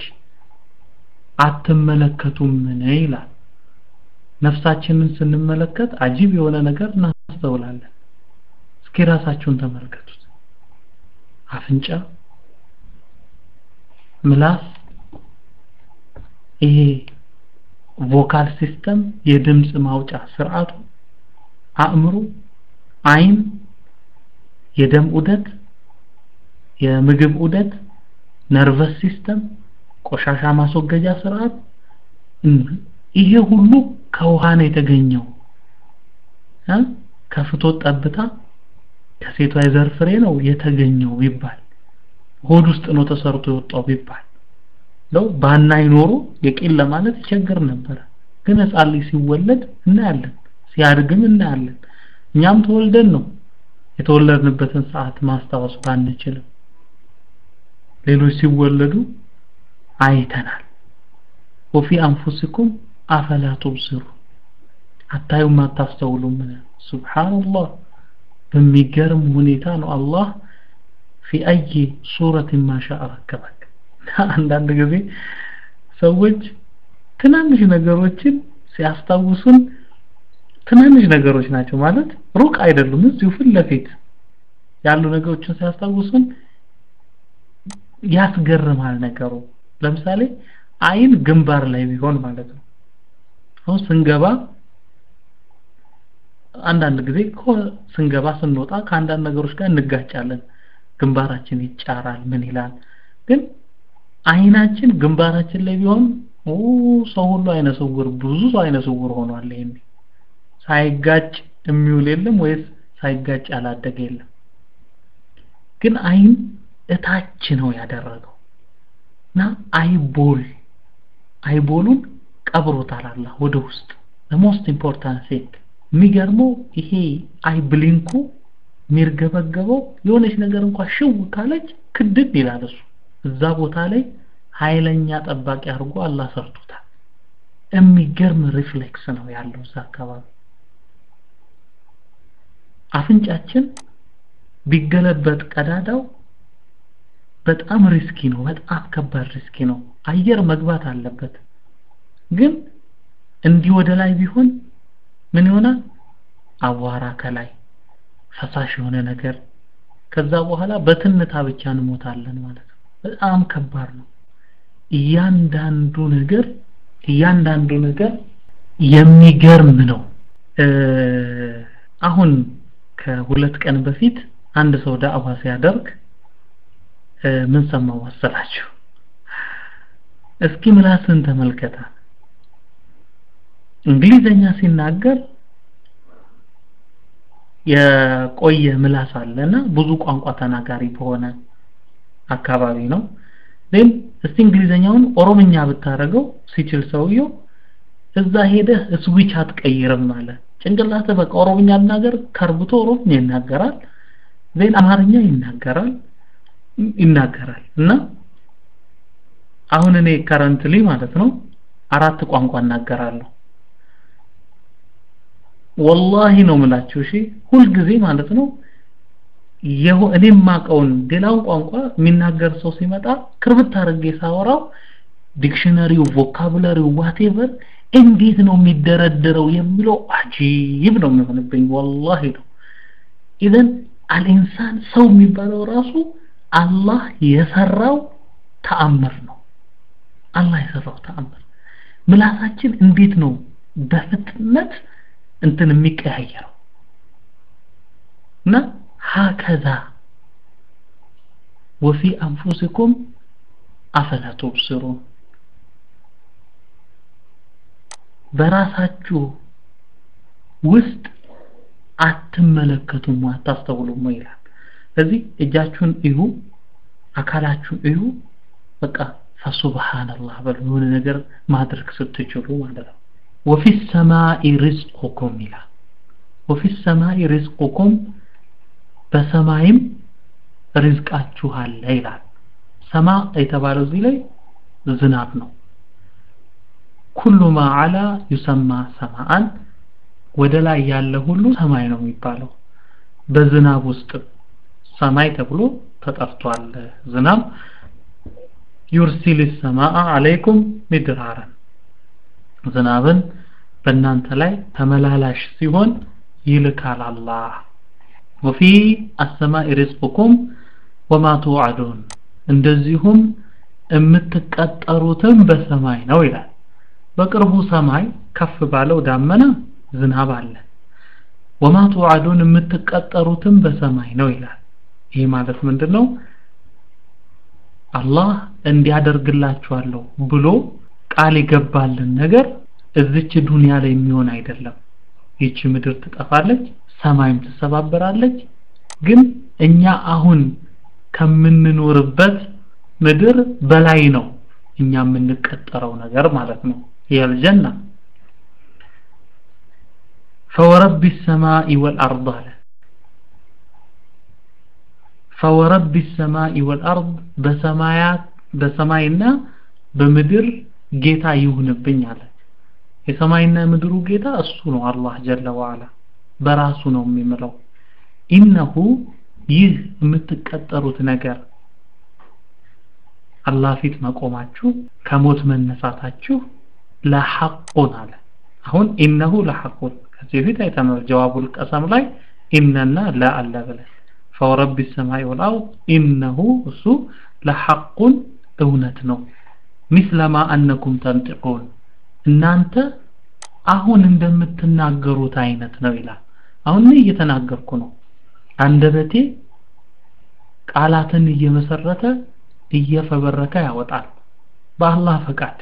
Speaker 1: አትመለከቱምን ይላል ነፍሳችንን ስንመለከት አጂብ የሆነ ነገር እናስተውላለን እስኪ ራሳችሁን ተመልከቱት አፍንጫ ምላስ ይሄ ቮካል ሲስተም የድምጽ ማውጫ ስርዓቱ አእምሮ አይን የደም ዑደት የምግብ ዑደት ነርቨስ ሲስተም ቆሻሻ ማስወገጃ ስርዓት ይሄ ሁሉ ከውሃ ነው የተገኘው ከፍቶት ጠብታ ከሴቷ የዘር ፍሬ ነው የተገኘው ቢባል ሆድ ውስጥ ነው ተሰርቶ የወጣው ቢባል ነው ባናይ ኖሮ የቂል ለማለት ይቸግር ነበረ ግን ህፃን ልጅ ሲወለድ እናያለን ሲያድግም እናያለን እኛም ተወልደን ነው የተወለድንበትን ሰዓት ማስታወስ ባንችልም ሌሎች ሲወለዱ አይተናል ወፊ አንፉሲኩም አፈላ ቱብሲሩ አታዩም አታስተውሉም ሱብሃንአላህ በሚገርም ሁኔታ ነው አላህ في أي صورة ما شاء ركبك አንዳንድ ጊዜ ሰዎች ትናንሽ ነገሮችን ሲያስታውሱን ትናንሽ ነገሮች ናቸው ማለት ሩቅ አይደሉም እዚሁ ፊት ለፊት ያሉ ነገሮችን ሲያስታውሱን ያስገርማል ነገሩ ለምሳሌ አይን ግንባር ላይ ቢሆን ማለት ነው አሁን ስንገባ አንዳንድ ጊዜ ስንገባ ስንወጣ ከአንዳንድ ነገሮች ጋር እንጋጫለን ግንባራችን ይጫራል ምን ይላል ግን አይናችን ግንባራችን ላይ ቢሆን ኦ ሰው ሁሉ አይነ ስውር ብዙ ሰው አይነ ስውር ሆኗል ይሄን ሳይጋጭ የሚውል የለም ወይስ ሳይጋጭ ያላደገ የለም ግን አይን እታች ነው ያደረገው እና አይቦል አይቦሉን ቀብሮታል አላህ ወደ ውስጥ the most important thing የሚገርመው ይሄ አይ ብሊንኩ የሚርገበገበው የሆነች ነገር እንኳን ሽው ካለች ክድን ይላል እሱ እዛ ቦታ ላይ ኃይለኛ ጠባቂ አድርጎ አላህ ሰርቶታል የሚገርም ሪፍሌክስ ነው ያለው እዛ አካባቢ አፍንጫችን ቢገለበጥ ቀዳዳው በጣም ሪስኪ ነው በጣም ከባድ ሪስኪ ነው አየር መግባት አለበት ግን እንዲህ ወደ ላይ ቢሆን ምን ይሆናል አቧራ ከላይ ፈሳሽ የሆነ ነገር ከዛ በኋላ በትንታ ብቻ እንሞታለን ማለት ነው በጣም ከባድ ነው እያንዳንዱ ነገር እያንዳንዱ ነገር የሚገርም ነው አሁን ከሁለት ቀን በፊት አንድ ሰው ዳዕዋ ሲያደርግ ምን ሰማው መሰላችሁ እስኪ ምላስን ተመልከታ እንግሊዘኛ ሲናገር የቆየ ምላስ አለና ብዙ ቋንቋ ተናጋሪ በሆነ አካባቢ ነው ግን እስቲ እንግሊዘኛውን ኦሮምኛ ብታረገው ሲችል ሰውየው እዛ ሄደህ ስዊች አትቀይርም ማለት ጭንቅላት በቃ ኦሮምኛ ልናገር ከርብቶ ኦሮምኛ ይናገራል ዜን አማርኛ ይናገራል ይናገራል እና አሁን እኔ ከረንትሊ ማለት ነው አራት ቋንቋ እናገራለሁ ወላሂ ነው ምላችሁ እሺ ሁልጊዜ ማለት ነው እኔ ማቀውን ሌላውን ቋንቋ የሚናገር ሰው ሲመጣ ክርብት አድርጌ ሳወራው ዲክሽነሪው ቮካቡላሪው ዋቴቨር እንዴት ነው የሚደረደረው የሚለው አጂብ ነው የሚሆንብኝ ወላሂ ነው ኢዘን አልኢንሳን ሰው የሚባለው ራሱ አላህ የሰራው ተአምር ነው አላህ የሰራው ተአምር ምላሳችን እንዴት ነው በፍጥነት እንትን የሚቀያየረው እና ሀከዛ ወፊ አንፉሲኩም አፈላ ቱብሲሩን በራሳችሁ ውስጥ አትመለከቱም አታስተውሉም ይላል ስለዚህ እጃችሁን እዩ አካላችሁን እዩ በቃ ፈሱብሃንላህ በሉ የሆነ ነገር ማድረግ ስትችሉ ማለት ነው ወፊ ሰማኢ ሪዝቁኩም ይላል ወፊ ሰማኢ ሪዝቁኩም በሰማይም ሪዝቃችሁ አለ ይላል ሰማ የተባለው እዚህ ላይ ዝናብ ነው ኩሉ ማ አላ ዩሰማ ሰማአን ወደ ላይ ያለ ሁሉ ሰማይ ነው የሚባለው በዝናብ ውስጥ ሰማይ ተብሎ ተጠርቷል ዝናብ ዩርሲል ሰማአ አለይኩም ሚድራረን ዝናብን በእናንተ ላይ ተመላላሽ ሲሆን ይልካል አላህ ወፊ አሰማኢ ሪዝቁኩም ወማ ትውዓዱን እንደዚሁም የምትቀጠሩትም በሰማይ ነው ይላል በቅርቡ ሰማይ ከፍ ባለው ዳመና ዝናብ አለ ወማ ትውዓዱን የምትቀጠሩትም በሰማይ ነው ይላል ይሄ ማለት ምንድነው አላህ እንዲያደርግላችኋለሁ ብሎ ቃል የገባልን ነገር እዚች ዱንያ ላይ የሚሆን አይደለም ይቺ ምድር ትጠፋለች ሰማይም ትሰባበራለች ግን እኛ አሁን ከምንኖርበት ምድር በላይ ነው እኛ የምንቀጠረው ነገር ማለት ነው የልጀና فورب السماء والأرض አለ فورب السماء والأرض በሰማያት በሰማይና በምድር ጌታ ይሁንብኝ አለ የሰማይና የምድሩ ጌታ እሱ ነው አላህ ጀለ ወዓላ በራሱ ነው የሚምለው ኢነሁ ይህ የምትቀጠሩት ነገር አላህ ፊት መቆማችሁ ከሞት መነሳታችሁ ለሐቁን አለ አሁን ኢነሁ ለሐቁን ከዚህ በፊት አይተናል ጀዋቡል ቀሰም ላይ ኢነና ላ አለ ብለን ፈወረቢ ሰማይ ወልአርድ ኢነሁ እሱ ለሐቁን እውነት ነው ሚስለማ አነኩም ተንጥቁን እናንተ አሁን እንደምትናገሩት አይነት ነው ይላል አሁን እኔ እየተናገርኩ ነው አንደበቴ ቃላትን እየመሰረተ እየፈበረከ ያወጣል በአላህ ፈቃድ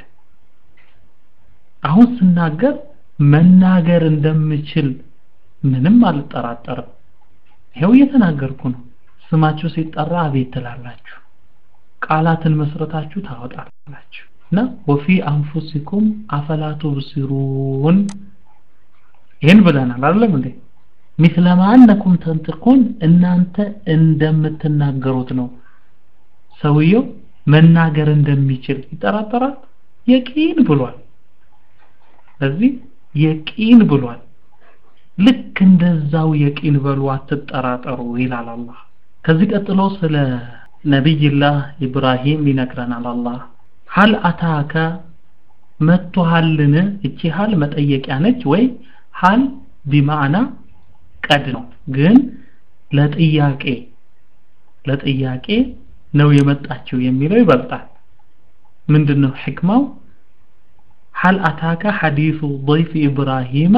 Speaker 1: አሁን ስናገር መናገር እንደምችል ምንም አልጠራጠርም ይሄው እየተናገርኩ ነው ስማችሁ ሲጠራ አቤት ትላላችሁ ቃላትን መስረታችሁ ታወጣላችሁ እና ወፊ አንፉሲኩም አፈላ ቱብሲሩን ይህን ብለናል አይደለም እንዴ ሚስለማ አነኩም ተንጥቁን እናንተ እንደምትናገሩት ነው ሰውየው መናገር እንደሚችል ይጠራጠራል የቂን ብሏል ስለዚህ የቂን ብሏል ልክ እንደዛው የቂን በሉ አትጠራጠሩ ይላል አላህ ከዚህ ቀጥሎ ስለ ነቢይላህ ኢብራሂም ይነግረናል አላህ ሀል አታከ መጥቶሃልን እቺ ሀል መጠየቂያ ነች ወይ ሀል ቢማዕና ቀድ ነው ግን ለጥያቄ ለጥያቄ ነው የመጣችው የሚለው ይበልጣል ምንድነው ሕክማው هل أتاك حديث ضيف إبراهيم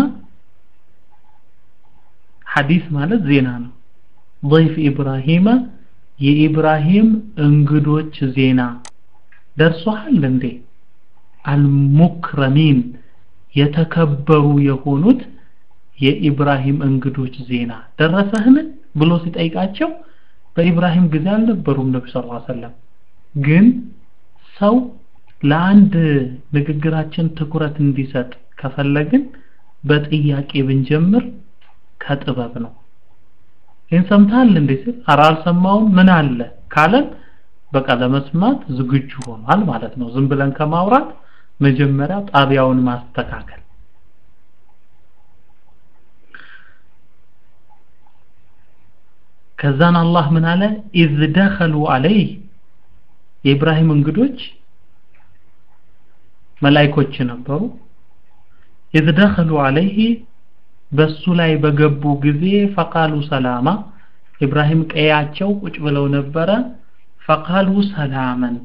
Speaker 1: حديث ማለት ዜና ነው ضيف إبراهيم የኢብራሂም እንግዶች ዜና ደርሷል እንዴ አልሙክረሚን የተከበሩ የሆኑት የኢብራሂም እንግዶች ዜና ደረሰህን ብሎ ሲጠይቃቸው በኢብራሂም ጊዜ አልነበሩም ነቢ ስ ሰለም ግን ሰው ለአንድ ንግግራችን ትኩረት እንዲሰጥ ከፈለግን በጥያቄ ብንጀምር ከጥበብ ነው ይህን ሰምተሃል እንዴ ሲል ኧረ አልሰማውም ምን አለ ካለን በቃ ለመስማት ዝግጁ ሆኗል ማለት ነው ዝም ብለን ከማውራት መጀመሪያ ጣቢያውን ማስተካከል ከዛን አላህ ምን አለ ኢዝ ደኸሉ አለይህ የኢብራሂም እንግዶች መላይኮች ነበሩ إذ دخلوا عليه በሱ ላይ በገቡ ጊዜ ፈቃሉ ሰላማ ኢብራሂም ቀያቸው ቁጭ ብለው ነበረ ፈቃሉ ሰላመን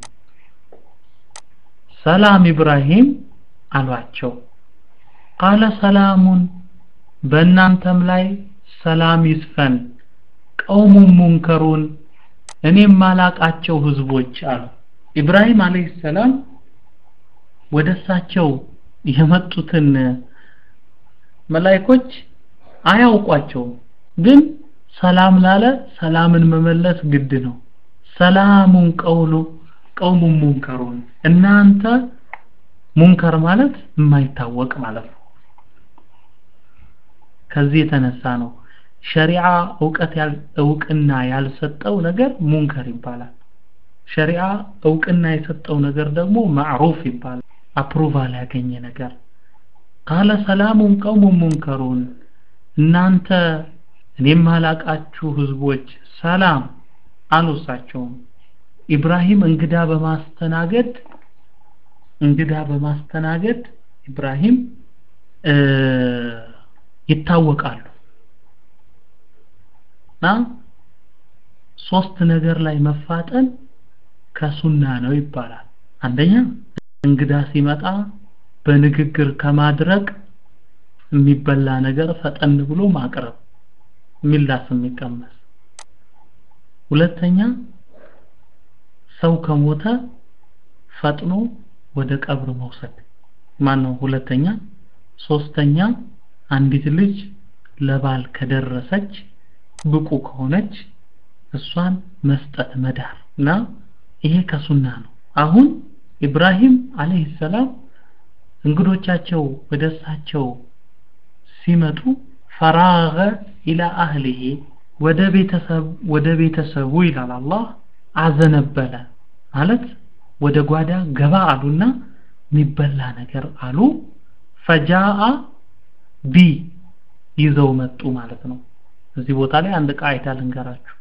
Speaker 1: ሰላም ኢብራሂም አሏቸው ቃለ ሰላሙን በእናንተም ላይ ሰላም ይስፈን ቀውሙን ሙንከሩን እኔም ማላቃቸው ህዝቦች አሉ ኢብራሂም አለይሂ ሰላም ወደ እሳቸው የመጡትን መላይኮች አያውቋቸውም ግን ሰላም ላለ ሰላምን መመለስ ግድ ነው ሰላሙን ቀውሉ ቀውሙን ሙንከሩን እናንተ ሙንከር ማለት የማይታወቅ ማለት ነው ከዚህ የተነሳ ነው ሸሪዓ እውቀት እውቅና ያልሰጠው ነገር ሙንከር ይባላል ሸሪዓ እውቅና የሰጠው ነገር ደግሞ ማዕሩፍ ይባላል አፕሩቫል ያገኘ ነገር ቃለ ሰላሙን ቀውሙን ሙንከሩን እናንተ እኔም ማላቃችሁ ህዝቦች ሰላም አልወሳቸውም ኢብራሂም እንግዳ በማስተናገድ እንግዳ በማስተናገድ ኢብራሂም ይታወቃሉ እና ሶስት ነገር ላይ መፋጠን ከሱና ነው ይባላል አንደኛ እንግዳ ሲመጣ በንግግር ከማድረግ የሚበላ ነገር ፈጠን ብሎ ማቅረብ ሚላስ የሚቀመስ ሁለተኛ ሰው ከሞተ ፈጥኖ ወደ ቀብር መውሰድ ማን ነው ሁለተኛ ሶስተኛ አንዲት ልጅ ለባል ከደረሰች ብቁ ከሆነች እሷን መስጠት መዳር እና ይሄ ከሱና ነው አሁን ኢብራሂም አለይሂ ሰላም እንግዶቻቸው ወደ እሳቸው ሲመጡ ፈራገ ኢላ አህሊሂ ወደ ቤተሰብ ወደ ቤተሰቡ ይላል አላህ አዘነበለ ማለት ወደ ጓዳ ገባ አሉና የሚበላ ነገር አሉ ፈጃአ ቢ ይዘው መጡ ማለት ነው እዚህ ቦታ ላይ አንድ ቃይዳ ልንገራችሁ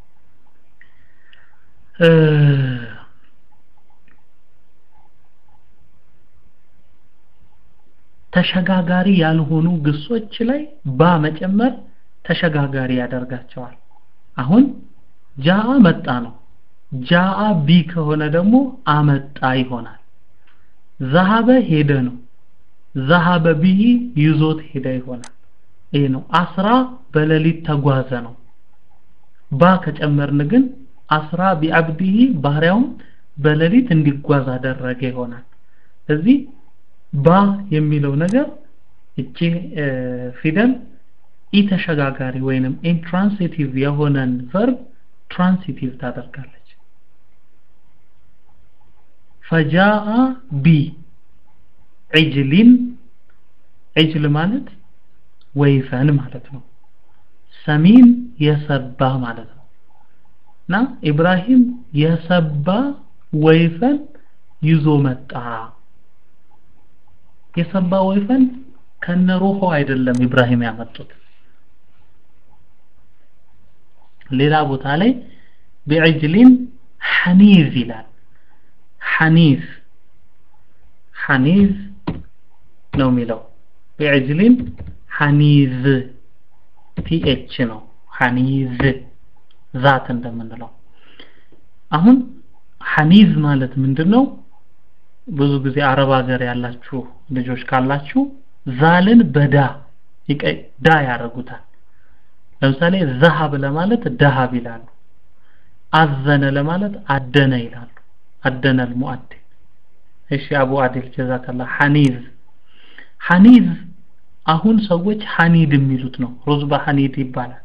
Speaker 1: ተሸጋጋሪ ያልሆኑ ግሶች ላይ ባ መጨመር ተሸጋጋሪ ያደርጋቸዋል አሁን ጃአ መጣ ነው ጃአ ቢ ከሆነ ደግሞ አመጣ ይሆናል ዘሃበ ሄደ ነው ዘሃበ ቢሂ ይዞት ሄደ ይሆናል ይሄ ነው አስራ በሌሊት ተጓዘ ነው ባ ከጨመርን ግን አስራ ቢአብዲሂ ባህሪያውን በሌሊት እንዲጓዝ አደረገ ይሆናል እዚህ ባ የሚለው ነገር እቺ ፊደል ኢተሸጋጋሪ ወይንም ኢንትራንሲቲቭ የሆነን ቨርብ ትራንሲቲቭ ታደርጋለች ፈጃአ ቢ ዒጅሊን ዒጅል ማለት ወይፈን ማለት ነው ሰሚን የሰባ ማለት ነው እና ኢብራሂም የሰባ ወይፈን ይዞ መጣ የሰባ ወይፈን ከነሩሁ አይደለም ኢብራሂም ያመጡት ሌላ ቦታ ላይ ቢዕጅሊን ሐኒዝ ይላል ሐኒዝ ሐኒዝ ነው የሚለው ቢዕጅሊን ሐኒዝ ቲኤች ነው ሐኒዝ ዛት እንደምንለው አሁን ሐኒዝ ማለት ምንድነው ብዙ ጊዜ አረብ ሀገር ያላችሁ ልጆች ካላችሁ ዛልን በዳ ዳ ያደርጉታል ለምሳሌ ዘሃብ ለማለት ደሃብ ይላሉ አዘነ ለማለት አደነ ይላሉ አደነ المؤدن እሺ አቡ አዲል ጀዛከላ ሐኒዝ ሐኒዝ አሁን ሰዎች ሐኒድ የሚሉት ነው ሩዝ በሐኒድ ይባላል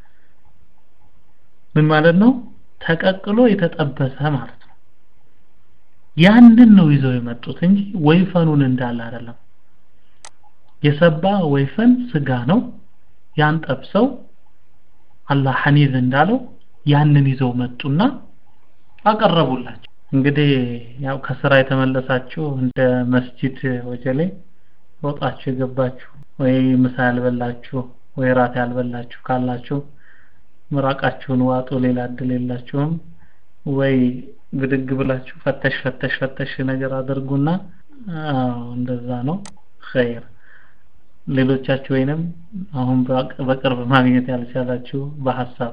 Speaker 1: ምን ማለት ነው ተቀቅሎ የተጠበሰ ማለት ነው ያንን ነው ይዘው የመጡት እንጂ ወይፈኑን እንዳለ አይደለም የሰባ ወይፈን ስጋ ነው ያን ጠብሰው አላህ ሐኒዝ እንዳለው ያንን ይዘው መጡና አቀረቡላቸው እንግዲህ ያው ከስራ የተመለሳችሁ እንደ መስጂድ ወጀሌ ሮጣችሁ የገባችሁ ወይ ምሳ ያልበላችሁ ወይ ራት ያልበላችሁ ካላችሁ ምራቃችሁን ዋጡ ሌላ እድል የላችሁም ወይ ብድግ ብላችሁ ፈተሽ ፈተሽ ፈተሽ ነገር አድርጉና አዎ እንደዛ ነው ኸይር ሌሎቻችሁ ወይንም አሁን በቅርብ ማግኘት ያልቻላችሁ በሐሳብ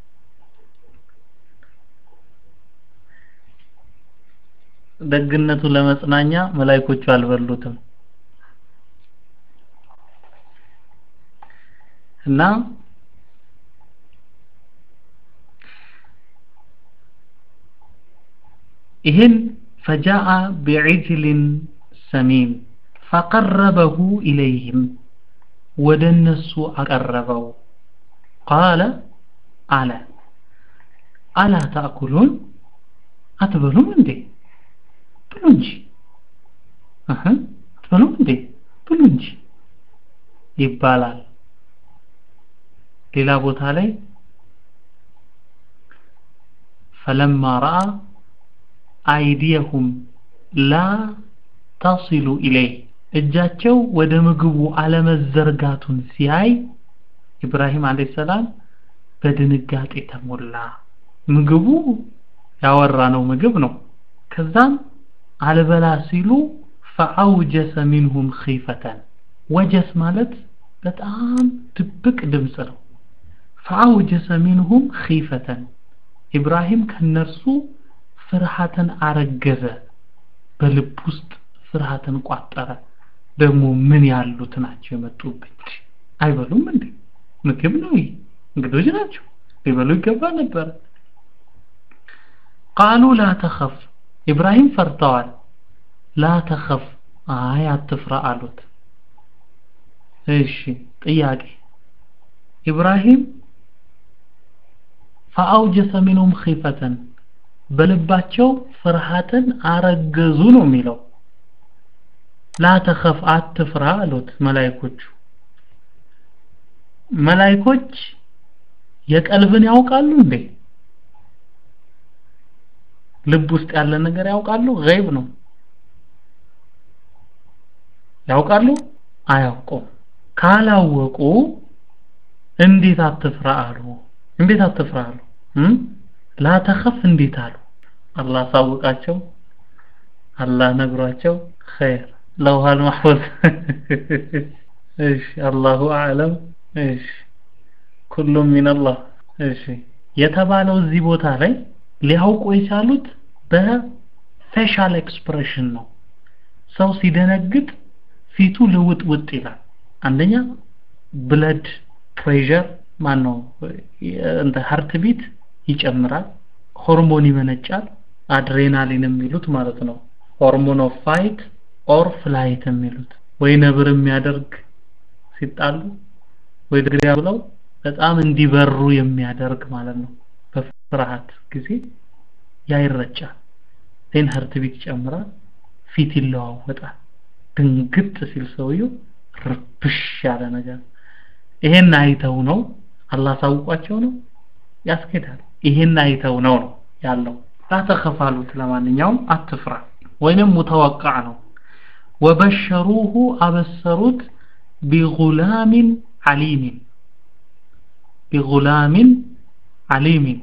Speaker 1: ደግነቱ ለመጽናኛ መላይኮቹ አልበሉትም እና ይህን ፈጃአ ቢዕጅልን ሰሚን ፈቀረበሁ ኢለይህም ወደ እነሱ አቀረበው ቃለ አለ አላ ታእኩሉን አትበሉም እንዴ ብሉ እንጂ እህ አትበሉም እንዴ ብሉ እንጂ ይባላል ሌላ ቦታ ላይ ፈለማ ረአ አይዲየሁም ላ ተሲሉ ኢለይህ እጃቸው ወደ ምግቡ አለመዘርጋቱን ሲያይ ኢብራሂም አለይሂ ሰላም በድንጋጤ ተሞላ ምግቡ ያወራነው ምግብ ነው ከዛም አልበላ ሲሉ ፈአውጀሰ ሚንሁም ኺፈተን ወጀስ ማለት በጣም ድብቅ ድምፅ ነው ፈአውጀሰ ሚንሁም ኺፈተን ኢብራሂም ከነርሱ ፍርሃትን አረገዘ በልብ ውስጥ ፍርሃትን ቋጠረ ደግሞ ምን ያሉት ናቸው የመጡብኝ አይበሉም እንዴ ምግብ ነው ይህ እንግዶች ናቸው ሊበሉ ይገባ ነበር ቃሉ ላ ተኸፍ ኢብራሂም ፈርተዋል ላ ተኸፍ አይ አትፍራ አሉት እሺ ጥያቄ ኢብራሂም ፈአውጀሰ ሚንሁም ኺፈተን በልባቸው ፍርሃትን አረገዙ ነው የሚለው ላ ተኸፍ አትፍራ አሉት መላይኮቹ መላይኮች የቀልብን ያውቃሉ እንዴ ልብ ውስጥ ያለ ነገር ያውቃሉ ገይብ ነው ያውቃሉ አያውቁም ካላወቁ እንዴት አትፍራ አሉ እንዴት አትፍራ አሉ ላ ተኸፍ እንዴት አሉ አላህ ሳውቃቸው አላህ ነግሯቸው ኸይር ለውሃል ማህፈዝ እሺ አላሁ አዕለም እሺ ኩሉም ሚነላህ እሺ የተባለው እዚህ ቦታ ላይ ሊያውቁ የቻሉት በፌሻል ኤክስፕሬሽን ነው ሰው ሲደነግጥ ፊቱ ልውጥ ውጥ ይላል አንደኛ ብለድ ፕሬሸር ማን ነው እንደ ሀርት ቢት ይጨምራል ሆርሞን ይመነጫል አድሬናሊን የሚሉት ማለት ነው ሆርሞን ኦፍ ፋይት ኦር ፍላይት የሚሉት ወይ ነብር የሚያደርግ ሲጣሉ ወይ ድግሪያ ብለው በጣም እንዲበሩ የሚያደርግ ማለት ነው በፍርሃት ጊዜ ያይረጫል ዜን ሀርት ቢት ይጨምራል ፊት ይለዋወጣል ድንግጥ ሲል ሰውየው ርብሽ ያለ ነገር ይሄን አይተው ነው አላህ ሳውቋቸው ነው ያስኬዳል ይሄን አይተው ነው ነው ያለው ላተኸፋሉት ለማንኛውም አትፍራ ወይንም ሙተወቃ ነው ወበሸሩሁ አበሰሩት ቢጉላሚን ዓሊሚን ቢጉላሚን ዓሊሚን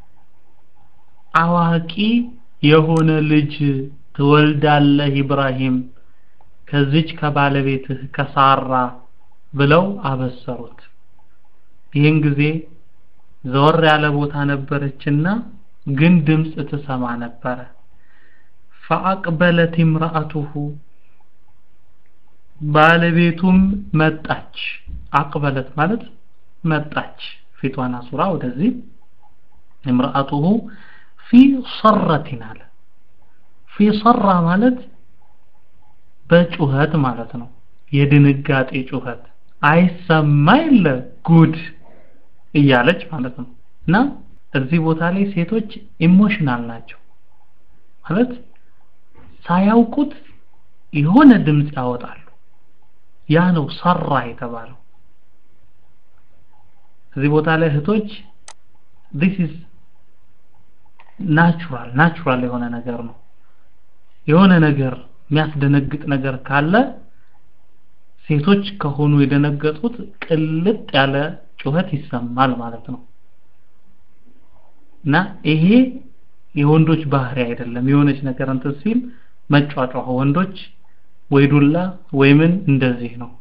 Speaker 1: አዋቂ የሆነ ልጅ ትወልዳለህ ኢብራሂም ከዚች ከባለቤትህ ከሳራ ብለው አበሰሩት ይህን ጊዜ ዘወር ያለ ቦታ ነበረችና ግን ድምፅ ትሰማ ነበረ ፈአቅበለት imra'atuhu ባለቤቱም መጣች አቅበለት ማለት መጣች ፊቷን አሱራ ወደዚህ imra'atuhu ፊ ሰረቲን አለ ፊ ሰራ ማለት በጩኸት ማለት ነው የድንጋጤ ጩኸት አይሰማ የለ ጉድ እያለች ማለት ነው እና እዚህ ቦታ ላይ ሴቶች ኢሞሽናል ናቸው ማለት ሳያውቁት የሆነ ድምፅ ያወጣሉ ያ ነው ሰራ የተባለው እዚህ ቦታ ላይ እህቶች this is ናቹራል ናቹራል የሆነ ነገር ነው የሆነ ነገር የሚያስደነግጥ ነገር ካለ ሴቶች ከሆኑ የደነገጡት ቅልጥ ያለ ጩኸት ይሰማል ማለት ነው እና ይሄ የወንዶች ባህሪ አይደለም የሆነች ነገር እንትን ሲል መጫጫሁ ወንዶች ወይ ዱላ ወይ ምን እንደዚህ ነው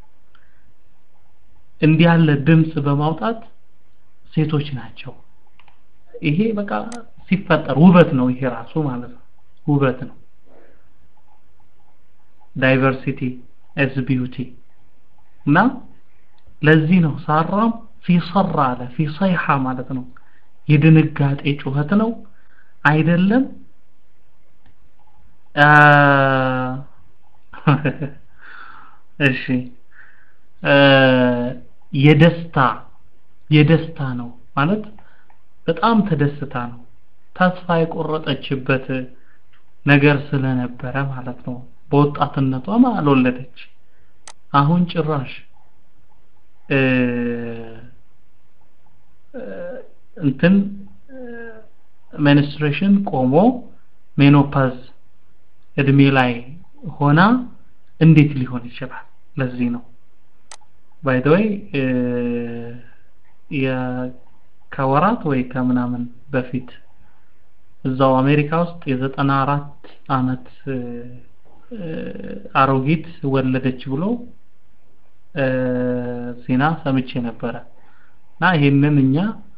Speaker 1: እንዲህ ያለ ድምፅ በማውጣት ሴቶች ናቸው ይሄ በቃ ሲፈጠር ውበት ነው ይሄ ራሱ ማለት ነው ውበት ነው ዳይቨርሲቲ ኤዝ ቢዩቲ እና ለዚህ ነው ሳራም ፊ ሰራ አለ ፊ ሰይሐ ማለት ነው የድንጋጤ ጩኸት ነው አይደለም እሺ የደስታ የደስታ ነው ማለት በጣም ተደስታ ነው ተስፋ የቆረጠችበት ነገር ስለነበረ ማለት ነው በወጣትነቷም አልወለደች አሁን ጭራሽ እንትን ሜንስትሬሽን ቆሞ ሜኖፓዝ እድሜ ላይ ሆና እንዴት ሊሆን ይችላል ለዚህ ነው ባይ ዘ ወይ ከወራት ወይ ከምናምን በፊት እዛው አሜሪካ ውስጥ የዘጠና አራት አመት አሮጊት ወለደች ብሎ ዜና ሰምቼ ነበረ እና ይሄንን እኛ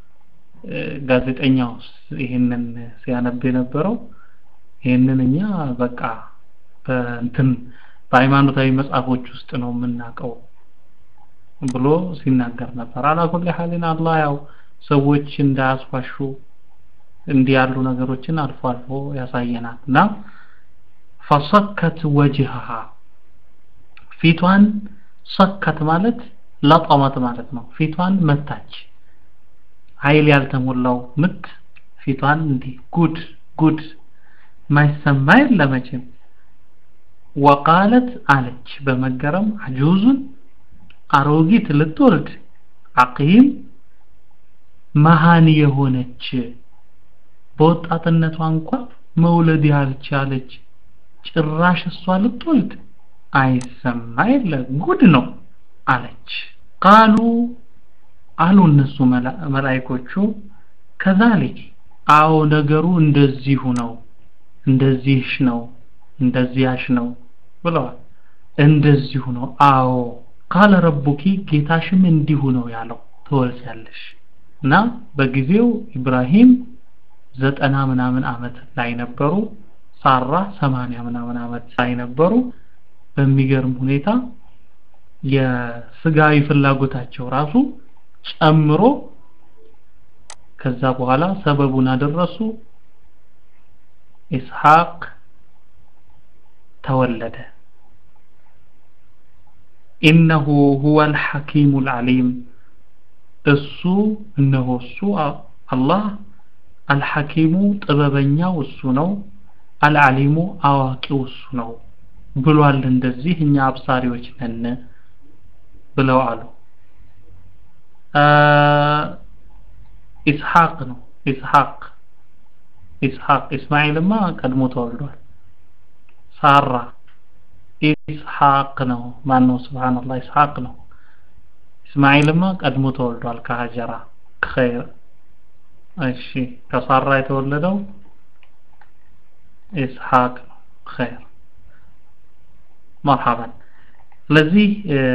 Speaker 1: ጋዜጠኛው ይሄንን ሲያነብ የነበረው ይሄንን እኛ በቃ በእንትን በሃይማኖታዊ መጽሐፎች ውስጥ ነው የምናውቀው ብሎ ሲናገር ነበር አላኩል ሐሊን አላህ ያው ሰዎች እንዳያስዋሹ እንዲህ ያሉ ነገሮችን አልፎ አልፎ ያሳየናል እና ፈሰከት ወጅሃ ፊቷን ሰከት ማለት ለጠመት ማለት ነው ፊቷን መታች ኃይል ያልተሞላው ምት ፊቷን እንዲህ ጉድ ጉድ ማይሰማ የለመችም ወቃለት አለች በመገረም አጁዙን አሮጊት ልትወልድ አቂም መሃን የሆነች በወጣትነቷ እንኳን መውለድ ያልቻለች ጭራሽ እሷ ልትወልድ አይሰማ የለ ጉድ ነው አለች ቃሉ አሉ እነሱ መላይኮቹ ከዛሊክ አዎ ነገሩ እንደዚሁ ነው እንደዚህሽ ነው እንደዚያሽ ነው ብለዋል እንደዚሁ ነው አዎ ካለ ረቡኪ ጌታሽም እንዲሁ ነው ያለው ትወልጃለሽ እና በጊዜው ኢብራሂም ዘጠና ምናምን አመት ላይ ነበሩ ሳራ ሰማንያ ምናምን አመት ላይ ነበሩ በሚገርም ሁኔታ የስጋዊ ፍላጎታቸው ራሱ ጨምሮ ከዛ በኋላ ሰበቡን አደረሱ ኢስሐቅ ተወለደ ኢነሁ ሁወ አልሐኪሙ አልዓሊም እሱ እነሆ እሱ አላህ አልሐኪሙ ጥበበኛው እሱ ነው አልዓሊሙ አዋቂው እሱ ነው ብሏል እንደዚህ እኛ አብሳሪዎች ነን ብለው አሉ ኢስሐቅ ነው ኢስሐቅ ኢስሐቅ ኢስማኤልማ ቀድሞ ተወልዷል ሳራ ኢስሐቅ ነው ማን ነው ስብሓንላህ ኢስሐቅ ነው እስማኤልማ ቀድሞ ተወልዷል ከሀጀራ ከኸይር እሺ ከሳራ የተወለደው ኢስሐቅ ነው ኸይር መርሐባን ስለዚህ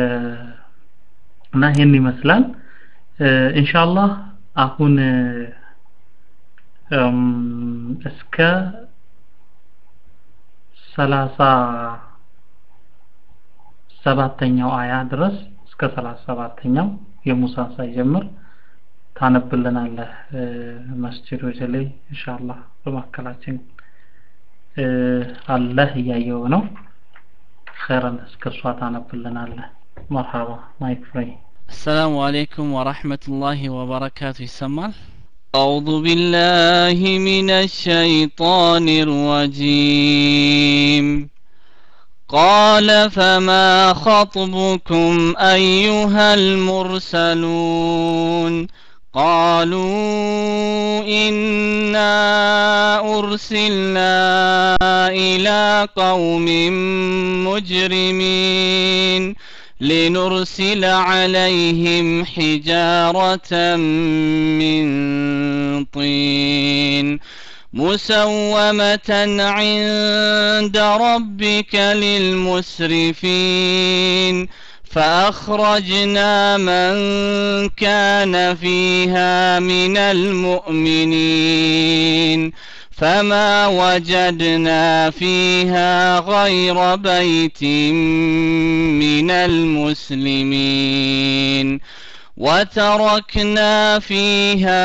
Speaker 1: እና ይሄን ይመስላል ኢንሻአላህ አሁን እስከ ሰላሳ ሰባተኛው አያ ድረስ እስከ ሰላሳ ሰባተኛው የሙሳን ሳይጀምር ታነብልናለህ መስጂዶች ላይ ኢንሻአላህ በማከላችን አለህ እያየው ነው ኸይረን እስከ እሷ ታነብልናለህ መርሐባ ማይክ ፍሬ
Speaker 2: السلام عليكم ورحمة الله وبركاته يسمال أعوذ بالله من الشيطان الرجيم قال فما خطبكم أيها المرسلون قالوا إنا أرسلنا إلى قوم مجرمين لنرسل عليهم حجارة من طين مسومة عند ربك للمسرفين فأخرجنا من كان فيها من المؤمنين فما وجدنا فيها غير بيت من المسلمين وتركنا فيها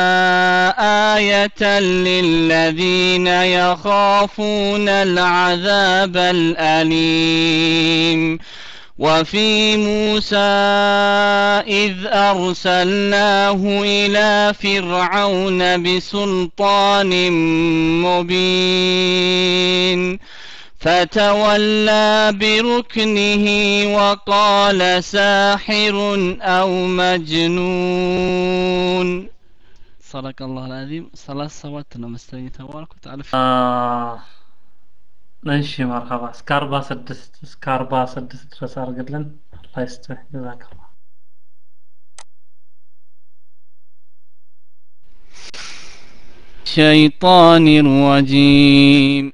Speaker 2: آية للذين يخافون العذاب الأليم وفي موسى إذ أرسلناه إلى فرعون بسلطان مبين فتولى بركنه وقال ساحر أو مجنون صدق الله العظيم ثلاث ሰዋት ነው መሰለኝ የተባልኩት አልፍ
Speaker 1: እሺ መርሀባ እስከ አርባ ስድስት እስከ አርባ ስድስት ድረስ አድርግልን አላህ ይስጥህ ጀዛከላ
Speaker 2: الشيطان الرجيم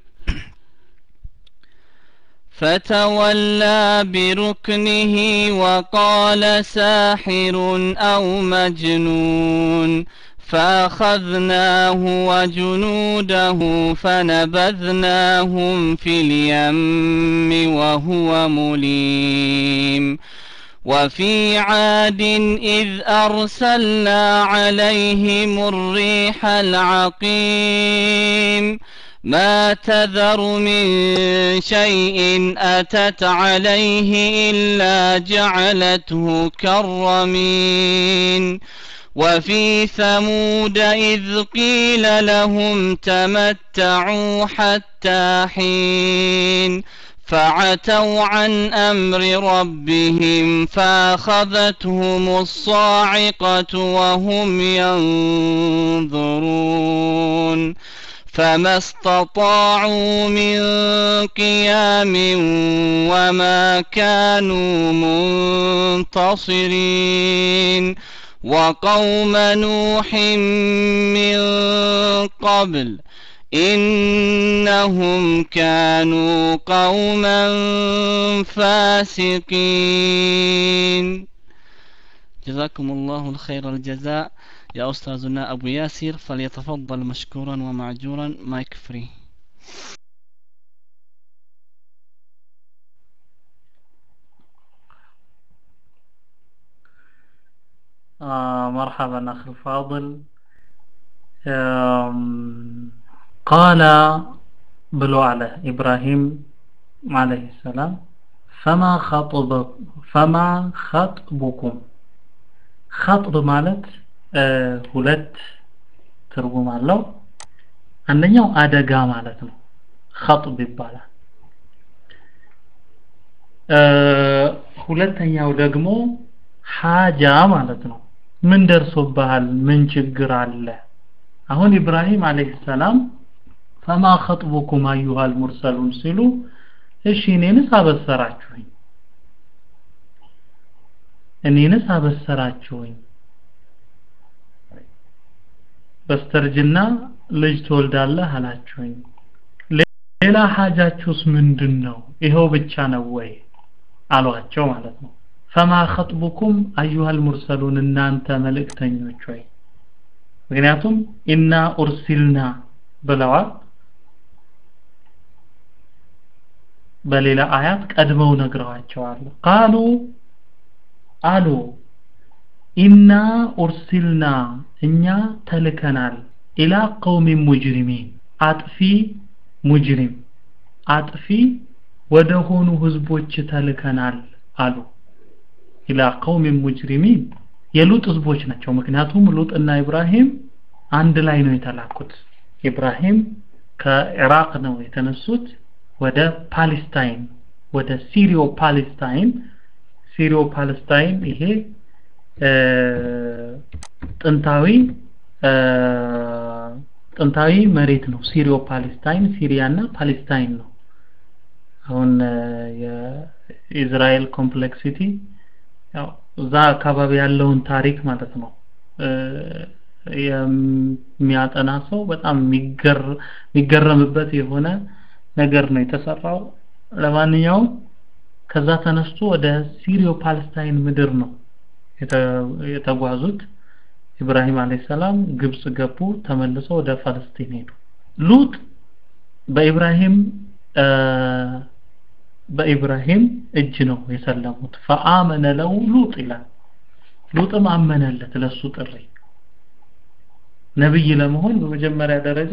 Speaker 2: فتولى بركنه وقال ساحر أو مجنون فأخذناه وجنوده فنبذناهم في اليم وهو مليم وفي عاد إذ أرسلنا عليهم الريح العقيم ما تذر من شيء أتت عليه إلا جعلته كالرمين وفي ثمود إذ قيل لهم تمتعوا حتى حين فعتوا عن أمر ربهم فأخذتهم الصاعقة وهم ينظرون فما استطاعوا من قيام وما كانوا منتصرين وقوم نوح من قبل إنهم كانوا قوما فاسقين جزاكم الله الخير الجزاء يا أستاذنا أبو ياسر فليتفضل مشكورا ومعجورا مايك فري
Speaker 1: آه مرحبا أخي الفاضل قال بلو على إبراهيم عليه السلام فما خطب فما خطبكم خطب ማለት ሁለት ትርጉም አለው አንደኛው አደጋ ማለት ነው خطب ይባላል ሁለተኛው ደግሞ ሀጃ ማለት ነው ምን ደርሶብሃል ምን ችግር አለ አሁን ኢብራሂም አለይሂ ሰላም ፈማ خطبكم ايها المرسلون ሲሉ እሺ እኔንስ አበሰራችሁኝ እኔንስ አበሰራችሁኝ በስተርጅና ልጅ ትወልዳለህ አላችሁኝ ሌላ ሀጃችሁስ ምንድን ነው ይኸው ብቻ ነው ወይ አሏቸው ማለት ነው ፈማ خطبكم ايها المرسلون እናንተ መልእክተኞች ወይ ምክንያቱም ኢና ኡርሲልና ብለዋል በሌላ አያት ቀድመው ነግረዋቸዋል ቃሉ አሉ ኢና ኡርሲልና እኛ ተልከናል ኢላ ቀውሚ ሙጅሪሚን አጥፊ ሙጅሪም አጥፊ ወደ ሆኑ ህዝቦች ተልከናል አሉ ኢላ ቀውሚ ሙጅሪሚን የሉጥ ህዝቦች ናቸው ምክንያቱም ሉጥና ኢብራሂም አንድ ላይ ነው የተላኩት ኢብራሂም ከኢራቅ ነው የተነሱት ወደ ፓሌስታይን ወደ ሲሪዮ ፓሌስታይን ሲሪዮ ፓሌስታይን ይሄ ጥንታዊ ጥንታዊ መሬት ነው ሲሪዮ ፓሌስታይን ሲሪያና ፓሌስታይን ነው አሁን የኢዝራኤል ኮምፕሌክሲቲ ያው እዛ አካባቢ ያለውን ታሪክ ማለት ነው የሚያጠና ሰው በጣም የሚገረምበት የሆነ ነገር ነው የተሰራው ለማንኛውም ከዛ ተነስቶ ወደ ሲሪዮ ፓለስታይን ምድር ነው የተጓዙት ኢብራሂም አለይሂ ሰላም ግብጽ ገቡ ተመልሰው ወደ ፋለስቲን ሄዱ ሉጥ በኢብራሂም በኢብራሂም እጅ ነው የሰለሙት ፈአመነ ለው ሉጥ ይላል ሉጥም አመነለት ለሱ ጥሪ ነብይ ለመሆን በመጀመሪያ ደረጃ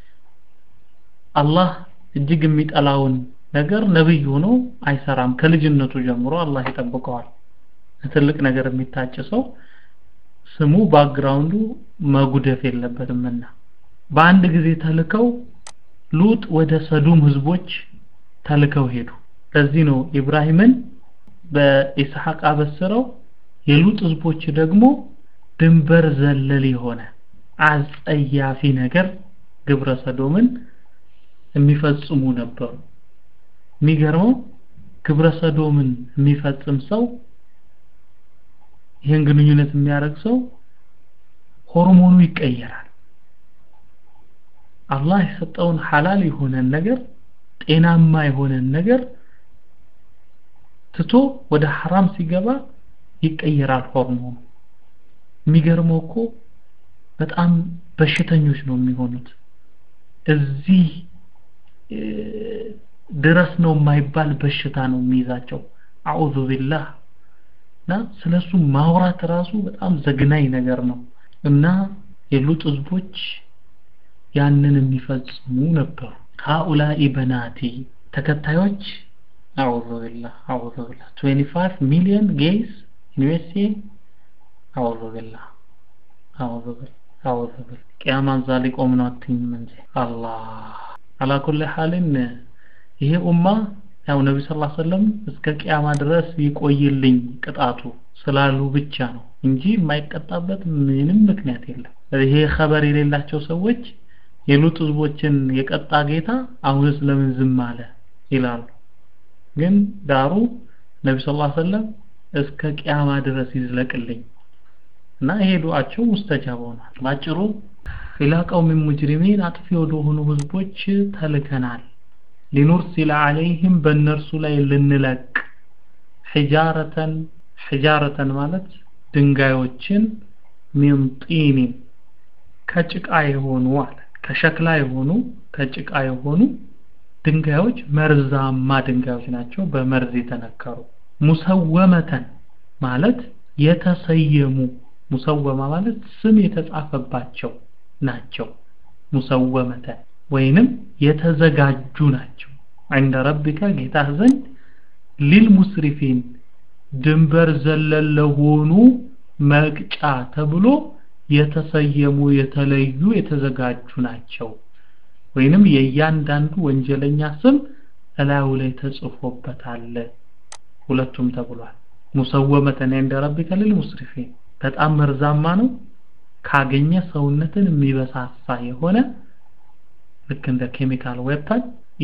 Speaker 1: አላህ እጅግ የሚጠላውን ነገር ነብይ ሆኖ አይሰራም ከልጅነቱ ጀምሮ አላህ ይጠብቀዋል ትልቅ ነገር የሚታጭ ሰው ስሙ ባክግራውንዱ መጉደፍ የለበትምና በአንድ ጊዜ ተልከው ሉጥ ወደ ሰዱም ህዝቦች ተልከው ሄዱ ለዚህ ነው ኢብራሂምን በኢስሐቅ አበስረው የሉጥ ህዝቦች ደግሞ ድንበር ዘለል የሆነ አጸያፊ ነገር ግብረ ሰዶምን የሚፈጽሙ ነበሩ የሚገርመው ግብረ ሰዶምን የሚፈጽም ሰው ይህን ግንኙነት የሚያደርግ ሰው ሆርሞኑ ይቀየራል አላህ የሰጠውን ሐላል የሆነን ነገር ጤናማ የሆነን ነገር ትቶ ወደ ሐራም ሲገባ ይቀየራል ሆርሞኑ የሚገርመው እኮ በጣም በሽተኞች ነው የሚሆኑት እዚህ ድረስ ነው የማይባል በሽታ ነው የሚይዛቸው አዑዙ ቢላህ እና ስለሱ ማውራት ራሱ በጣም ዘግናኝ ነገር ነው እና የሉጥ ህዝቦች ያንን የሚፈጽሙ ነበሩ ሃኡላኢ በናቲ ተከታዮች አዑዙ ቢላህ አዑዙ ቢላህ 25 ሚሊዮን ጌይስ ዩኤስኤ አዑዙ ቢላህ አዑዙ ቢላህ አዑዙ ቢላህ ቂያማን ዛሊ ቆም ነው አትይም እንጂ አላህ አላ ኩል ሐልን ይሄ ኡማ ያው ነቢ ስ ሰለም እስከ ቅያማ ድረስ ይቆይልኝ ቅጣቱ ስላሉ ብቻ ነው እንጂ የማይቀጣበት ምንም ምክንያት የለም ይሄ ኸበር የሌላቸው ሰዎች የሉጥ ህዝቦችን የቀጣ ጌታ አሁንስ ለምን ዝም አለ ይላሉ ግን ዳሩ ነቢ ስ ሰለም እስከ ቅያማ ድረስ ይዝለቅልኝ እና ይሄ ዱዓቸው ሙስተጃብ ሆኗል ባጭሩ ኢላ ቀውሚን ሙጅሪሚን አጥፊ ወደሆኑ ህዝቦች ተልከናል ሊኑርሲለ አለይህም በእነርሱ ላይ ልንለቅ ሒጃረተን ሒጃረተን ማለት ድንጋዮችን ሚን ጢኒን ከጭቃ የሆኑ አለ ከሸክላ የሆኑ ከጭቃ የሆኑ ድንጋዮች መርዛማ ድንጋዮች ናቸው በመርዝ የተነከሩ ሙሰወመተን ማለት የተሰየሙ ሙሰወማ ማለት ስም የተጻፈባቸው ናቸው ሙሰወመተን ወይንም የተዘጋጁ ናቸው عند ربك ጌታህ ዘንድ ሊልሙስሪፊን ድንበር ዘለል ለሆኑ መቅጫ ተብሎ የተሰየሙ የተለዩ የተዘጋጁ ናቸው ወይንም የእያንዳንዱ ወንጀለኛ ስም እላዩ ላይ ተጽፎበታል ሁለቱም ተብሏል ሙሰወመተን عند ربك للمسرفين በጣም መርዛማ ነው ካገኘ ሰውነትን የሚበሳሳ የሆነ ልክ እንደ ኬሚካል ዌፐን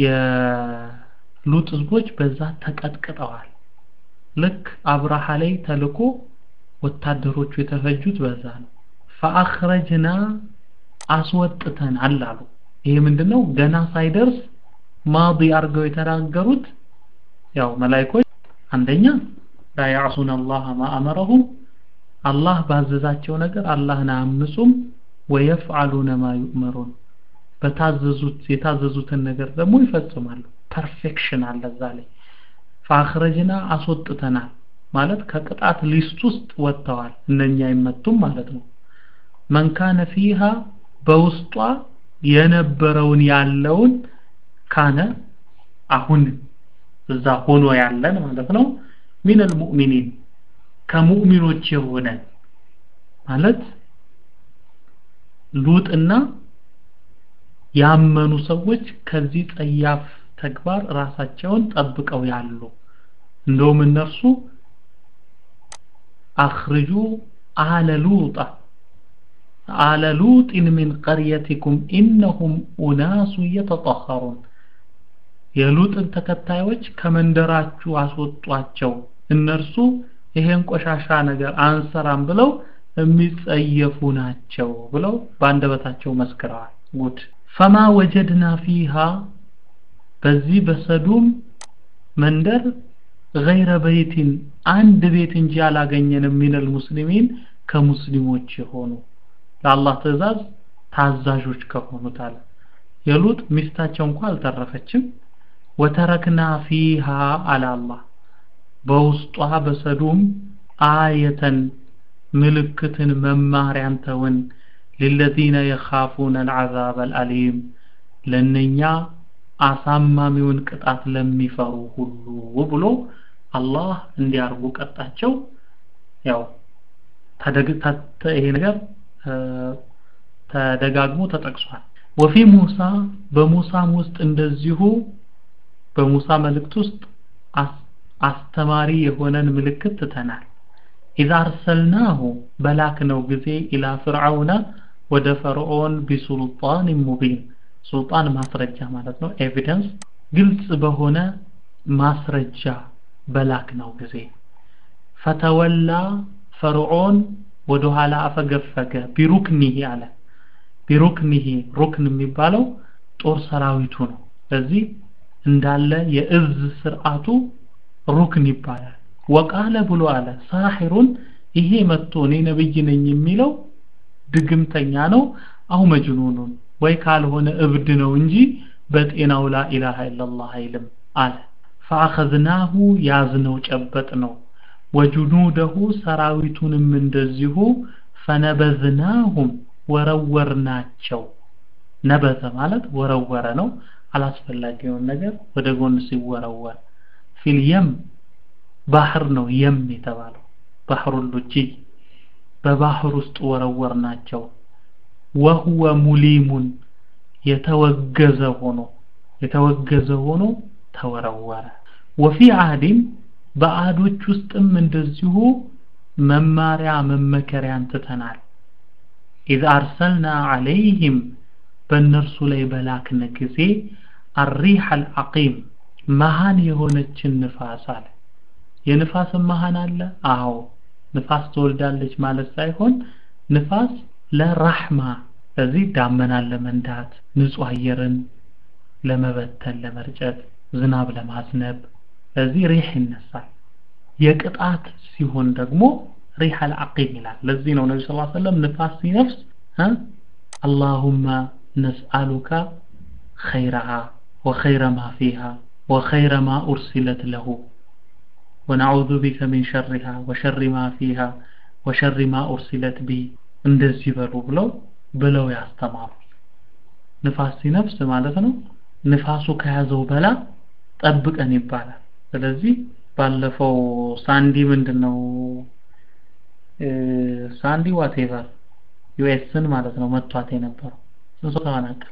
Speaker 1: የሉጥ ህዝቦች በዛ ተቀጥቅጠዋል ልክ አብርሃ ላይ ተልኮ ወታደሮቹ የተፈጁት በዛ ነው ፈአኽረጅና አስወጥተን አላሉ ይሄ ምንድነው ገና ሳይደርስ ማዲ አርገው የተናገሩት ያው መላእክቶች አንደኛ ላ ያዕሱን አላህ ማ አመረሁም አላህ ባዘዛቸው ነገር አላህን አያምፁም ወየፍዓሉነ ማ ዩእመሩን በታዘዙት የታዘዙትን ነገር ደግሞ ይፈጽማሉ ፐርፌክሽን አለ እዛ ላይ ፈአኽረጅና አስወጥተናል ማለት ከቅጣት ሊስት ውስጥ ወጥተዋል እነኛ አይመቱም ማለት ነው መንካነ ፊሃ በውስጧ የነበረውን ያለውን ካነ አሁን እዛ ሆኖ ያለን ማለት ነው ሚነል ሙእሚኒን ከሙእሚኖች የሆነ ማለት ሉጥና ያመኑ ሰዎች ከዚህ ጸያፍ ተግባር ራሳቸውን ጠብቀው ያሉ እንደውም እነርሱ አኽርጁ አለ ሉጣ አለ ሉጥን ሚን ቀርየቲኩም ኢነሁም ኡናሱ የተጠኸሩን የሉጥን ተከታዮች ከመንደራችሁ አስወጧቸው እነርሱ ይሄን ቆሻሻ ነገር አንሰራም ብለው የሚጸየፉ ናቸው ብለው በአንደበታቸው መስክረዋል ጉድ ፈማ ወጀድና ፊሃ በዚህ በሰዱም መንደር ገይረ በይቲን አንድ ቤት እንጂ አላገኘንም ሚነል ሙስሊሚን ከሙስሊሞች የሆኑ ለአላህ ትእዛዝ ታዛዦች ከሆኑት አለ የሉጥ ሚስታቸው እንኳ አልተረፈችም ወተረክና ፊሃ አለ አላህ በውስጧ በሰዱም አየተን ምልክትን መማሪያን ተውን للذين يخافون العذاب الأليم ለነኛ አሳማሚውን ቅጣት ለሚፈሩ ሁሉ ብሎ አላህ እንዲያርጉ ቀጣቸው ያው ይሄ ነገር ተደጋግሞ ተጠቅሷል ወፊ ሙሳ በሙሳም ውስጥ እንደዚሁ በሙሳ መልእክት ውስጥ አስተማሪ የሆነን ምልክት ትተናል ኢዛ አርሰልናሁ በላክነው ጊዜ ኢላ ፍርዓውነ ወደ ፈርዖን ቢሱልጣን ሙቢን ሱልጣን ማስረጃ ማለት ነው ኤቪደንስ ግልጽ በሆነ ማስረጃ በላክነው ጊዜ ፈተወላ ፈርዖን ወደ ኋላ አፈገፈገ ቢሩክኒሂ አለ ቢሩክኒሂ ሩክን የሚባለው ጦር ሰራዊቱ ነው ስለዚህ እንዳለ የእዝ ስርዓቱ ሩክን ይባላል ወቃለ ብሎ አለ ሳሒሩን ይሄ መጥቶ እኔ ነብይ ነኝ የሚለው ድግምተኛ ነው አው መጅኑኑን ወይ ካልሆነ እብድ ነው እንጂ በጤናው ላ ኢላሃ ኢላላህ አይልም አለ ፈአኸዝናሁ ያዝነው ጨበጥ ነው ወጁኑደሁ ሰራዊቱንም እንደዚሁ ፈነበዝናሁም ወረወርናቸው ነበተ ማለት ወረወረ ነው አላስፈላጊውን ነገር ወደ ጎን ሲወረወር ፊልየም ባህር ነው የም የተባለው ባህሩ ሉጂ በባህር ውስጥ ወረወርናቸው ወህወ ሙሊሙን የተወገዘ ሆኖ የተወገዘ ሆኖ ተወረወረ ወፊ አህዲን በአዶች ውስጥም እንደዚሁ መማሪያ መመከሪያን ትተናል ኢዝ አርሰልና አለይህም በእነርሱ ላይ በላክነ ጊዜ አሪሕ አልዓቂም መሃን የሆነችን ንፋስ አለ የንፋስን መሃን አለ አዎ ንፋስ ትወልዳለች ማለት ሳይሆን ንፋስ ለራህማ ስለዚህ ዳመናን ለመንዳት ንጹህ አየርን ለመበተን ለመርጨት ዝናብ ለማዝነብ ስለዚህ ሪህ ይነሳል የቅጣት ሲሆን ደግሞ ሪህ አልዓቂም ይላል ለዚህ ነው ነቢ ስ ሰለም ንፋስ ሲነፍስ አላሁመ ነስአሉካ ኸይረሃ ወኸይረ ማ ፊሃ ወኸይረ ማ ኡርሲለት ለሁ ወነዑዙ ቢከ ሚን ሸሪሃ ወሸሪ ማ ፊሃ ወሸሪ ማ ኡርሲለት ቢ እንደዚህ በሉ ብለው ብለው ያስተማሩ ንፋስ ሲነፍስ ማለት ነው ንፋሱ ከያዘው በላ ጠብቀን ይባላል ስለዚህ ባለፈው ሳንዲ ምንድነው ሳንዲ ዋቴቨር ዩኤስን ማለት ነው መቷት የነበረው ስንት ሰው ተፈናቀለ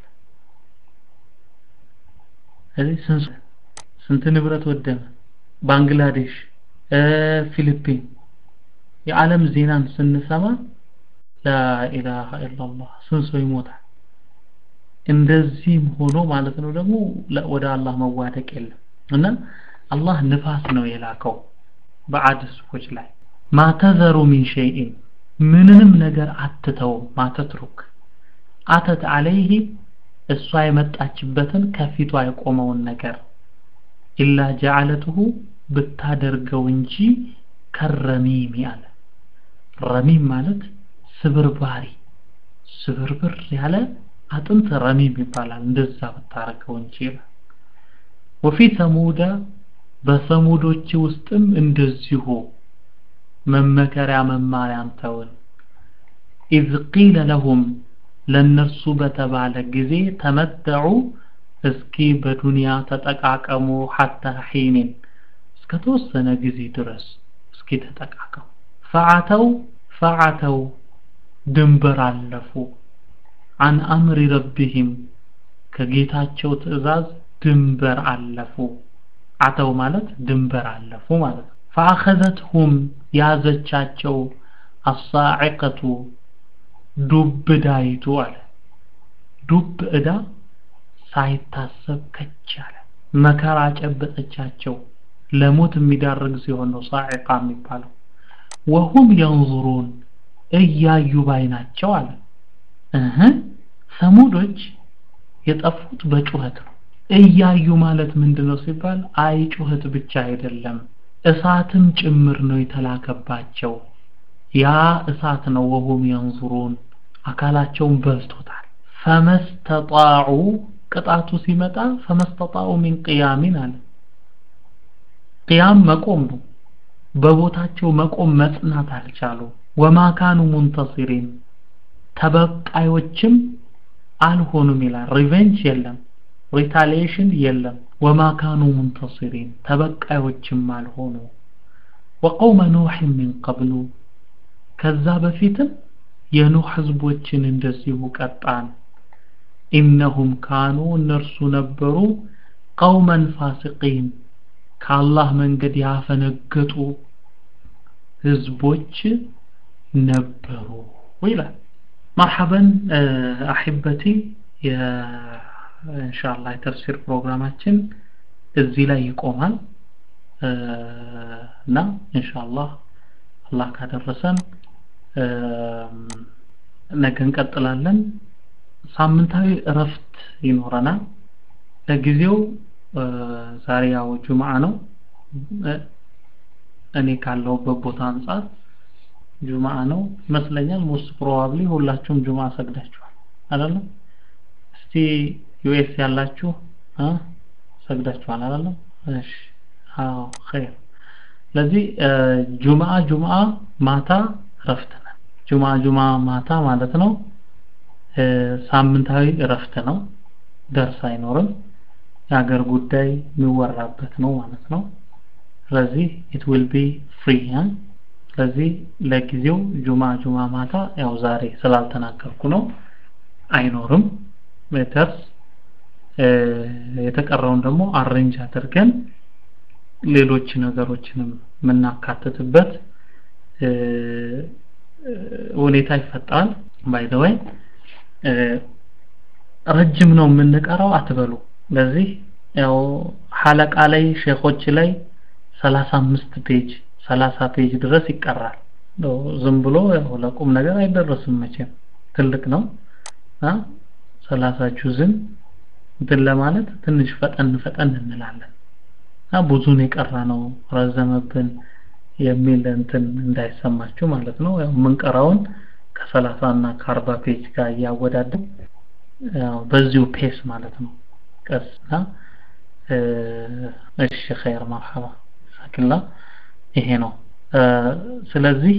Speaker 1: ስለዚህ ስንት ስንት ንብረት ወደመ ባንግላዴሽ ፊሊፒን የዓለም ዜናን ስንሰማ ላኢላሃ ኢላላህ ስንት ሰው ይሞታል እንደዚህም ሆኖ ማለት ነው ደግሞ ወደ አላህ መዋደቅ የለም እና አላህ ንፋስ ነው የላከው በአድ ሰዎች ላይ ማተዘሩ ሚን ሸይኢን ምንንም ነገር አትተውም ማተትሩክ አተት አለይህ እሷ የመጣችበትን ከፊቷ የቆመውን ነገር ኢላ ጀዓለትሁ ብታደርገው እንጂ ከረሚም ያለ ረሚም ማለት ስብርባሪ ስብርብር ያለ አጥንት ረሚም ይባላል እንደዛ ብታረገው እንጂ ወፊ ሰሙደ በሰሙዶች ውስጥም እንደዚሁ መመከሪያ መማሪያን ተውን ኢዝ ቂለ ለሁም ለነርሱ በተባለ ጊዜ ተመተዑ እስኪ በዱንያ ተጠቃቀሙ ሐታ ሒኒን እስከ ተወሰነ ጊዜ ድረስ እስኪ ተጠቃቀሙ ፈዓተው ፈዓተው ድንበር አለፉ አን አምሪ ረቢህም ከጌታቸው ትእዛዝ ድንበር አለፉ አተው ማለት ድንበር አለፉ ማለት ነው ፈአኸዘትሁም ያዘቻቸው አሳዕቀቱ ዱብ ዳይቱ አለ ዱብ እዳ ሳይታሰብ ከች አለ መከራ ጨበጠቻቸው ለሞት የሚዳርግ ሲሆን ነው ሳዕቃ የሚባለው ወሁም የንظሩን እያዩ ባይ ናቸው አለ እህ ሰሙዶች የጠፉት በጩኸት ነው እያዩ ማለት ምንድነው ሲባል አይ ጩኸት ብቻ አይደለም እሳትም ጭምር ነው የተላከባቸው ያ እሳት ነው ወሁም የንዙሩን አካላቸውን በልቶታል ፈመስተጣዑ ቅጣቱ ሲመጣ ፈመስተጣዑ ሚን ቅያሚን አለ ቅያም መቆም ነው በቦታቸው መቆም መጽናት አልቻሉ ወማ ካኑ ሙንተሲሪን ተበቃዮችም አልሆኑም ይላል ሪቨንጅ የለም ሪታሊዬሽን የለም ወማ ካኑ ሙንተሲሪን ተበቃዮችም አልሆኑ ወቀውመ ኑሕ ሚን ቀብሉ ከዛ በፊትም የኑህ ህዝቦችን እንደዚሁ ቀጣን ኢነሁም ካኑ እነርሱ ነበሩ ቀውመን ፋሲቂን ከአላህ መንገድ ያፈነገጡ ህዝቦች ነበሩ ይላል መርሐበን አሕበቲ ኢንሻአላህ የተፍሲር ፕሮግራማችን እዚህ ላይ ይቆማል እና ኢንሻአላህ አላህ ካደረሰን ነገ እንቀጥላለን ሳምንታዊ እረፍት ይኖረናል ለጊዜው ዛሬ ያው ጁምዓ ነው እኔ ካለሁበት ቦታ አንጻር ጁምዓ ነው ይመስለኛል ሞስት ፕሮባብሊ ሁላችሁም ጁምዓ ሰግዳችኋል አይደለም እስቲ ዩኤስ ያላችሁ አ ሰግዳችኋል አይደለም እሺ አዎ ኸይር ስለዚህ ጁምዓ ጁምዓ ማታ እረፍት ነን ጁምዓ ጁምዓ ማታ ማለት ነው ሳምንታዊ እረፍት ነው ደርስ አይኖርም የሀገር ጉዳይ የሚወራበት ነው ማለት ነው ስለዚህ it will be free ያ ስለዚህ ለጊዜው ጁማ ጁማ ማታ ያው ዛሬ ስላልተናገርኩ ነው አይኖርም ሜተርስ የተቀረውን ደግሞ አሬንጅ አድርገን ሌሎች ነገሮችንም የምናካትትበት ሁኔታ ይፈጠራል ባይ ዘ ወይ ረጅም ነው የምንቀራው አትበሉ ለዚህ ያው ሐለቃ ላይ ሼኾች ላይ 35 ፔጅ 30 ፔጅ ድረስ ይቀራል ዝም ብሎ ያው ለቁም ነገር አይደረስም መቼም ትልቅ ነው አ 30 ጁዝን እንትን ለማለት ትንሽ ፈጠን ፈጠን እንላለን እና ብዙን የቀራ ነው ረዘመብን የሚል እንትን እንዳይሰማችሁ ማለት ነው ያው የምንቀራውን ከሰላሳ እና ከአርባ ፔጅ ጋር እያወዳደር ያው በዚሁ ፔስ ማለት ነው ቀስና እሺ ኸይር መርሐባ ሰክላ ይሄ ነው ስለዚህ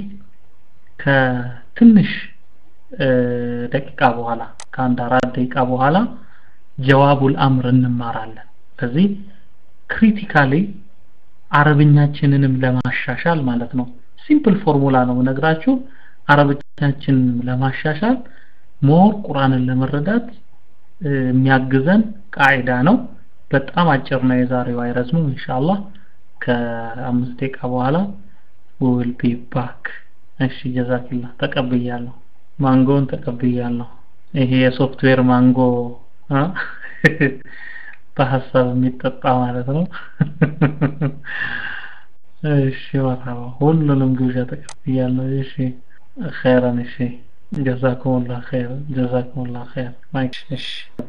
Speaker 1: ከትንሽ ደቂቃ በኋላ ከአንድ አራት ደቂቃ በኋላ ጀዋቡል አምር እንማራለን ስለዚህ ክሪቲካሊ አረብኛችንንም ለማሻሻል ማለት ነው ሲምፕል ፎርሙላ ነው ነግራችሁ አረብኛችንን ለማሻሻል ሞር ቁርአንን ለመረዳት የሚያግዘን ቃዒዳ ነው በጣም አጭር ነው የዛሬው አይረዝምም ኢንሻአላህ ከአምስት ደቂቃ በኋላ ዊል ቢ ባክ እሺ ጀዛኪላ ተቀብያለሁ ማንጎን ተቀብያለሁ ይሄ የሶፍትዌር ማንጎ በሀሳብ የሚጠጣ ማለት ነው እሺ መርሐባ ሁሉንም ግብዣ ተቀብያለሁ እሺ خيرا እሺ ጀዛኩሙላህ ኸይር ጀዛኩሙላህ ኸይር ማይክ እሺ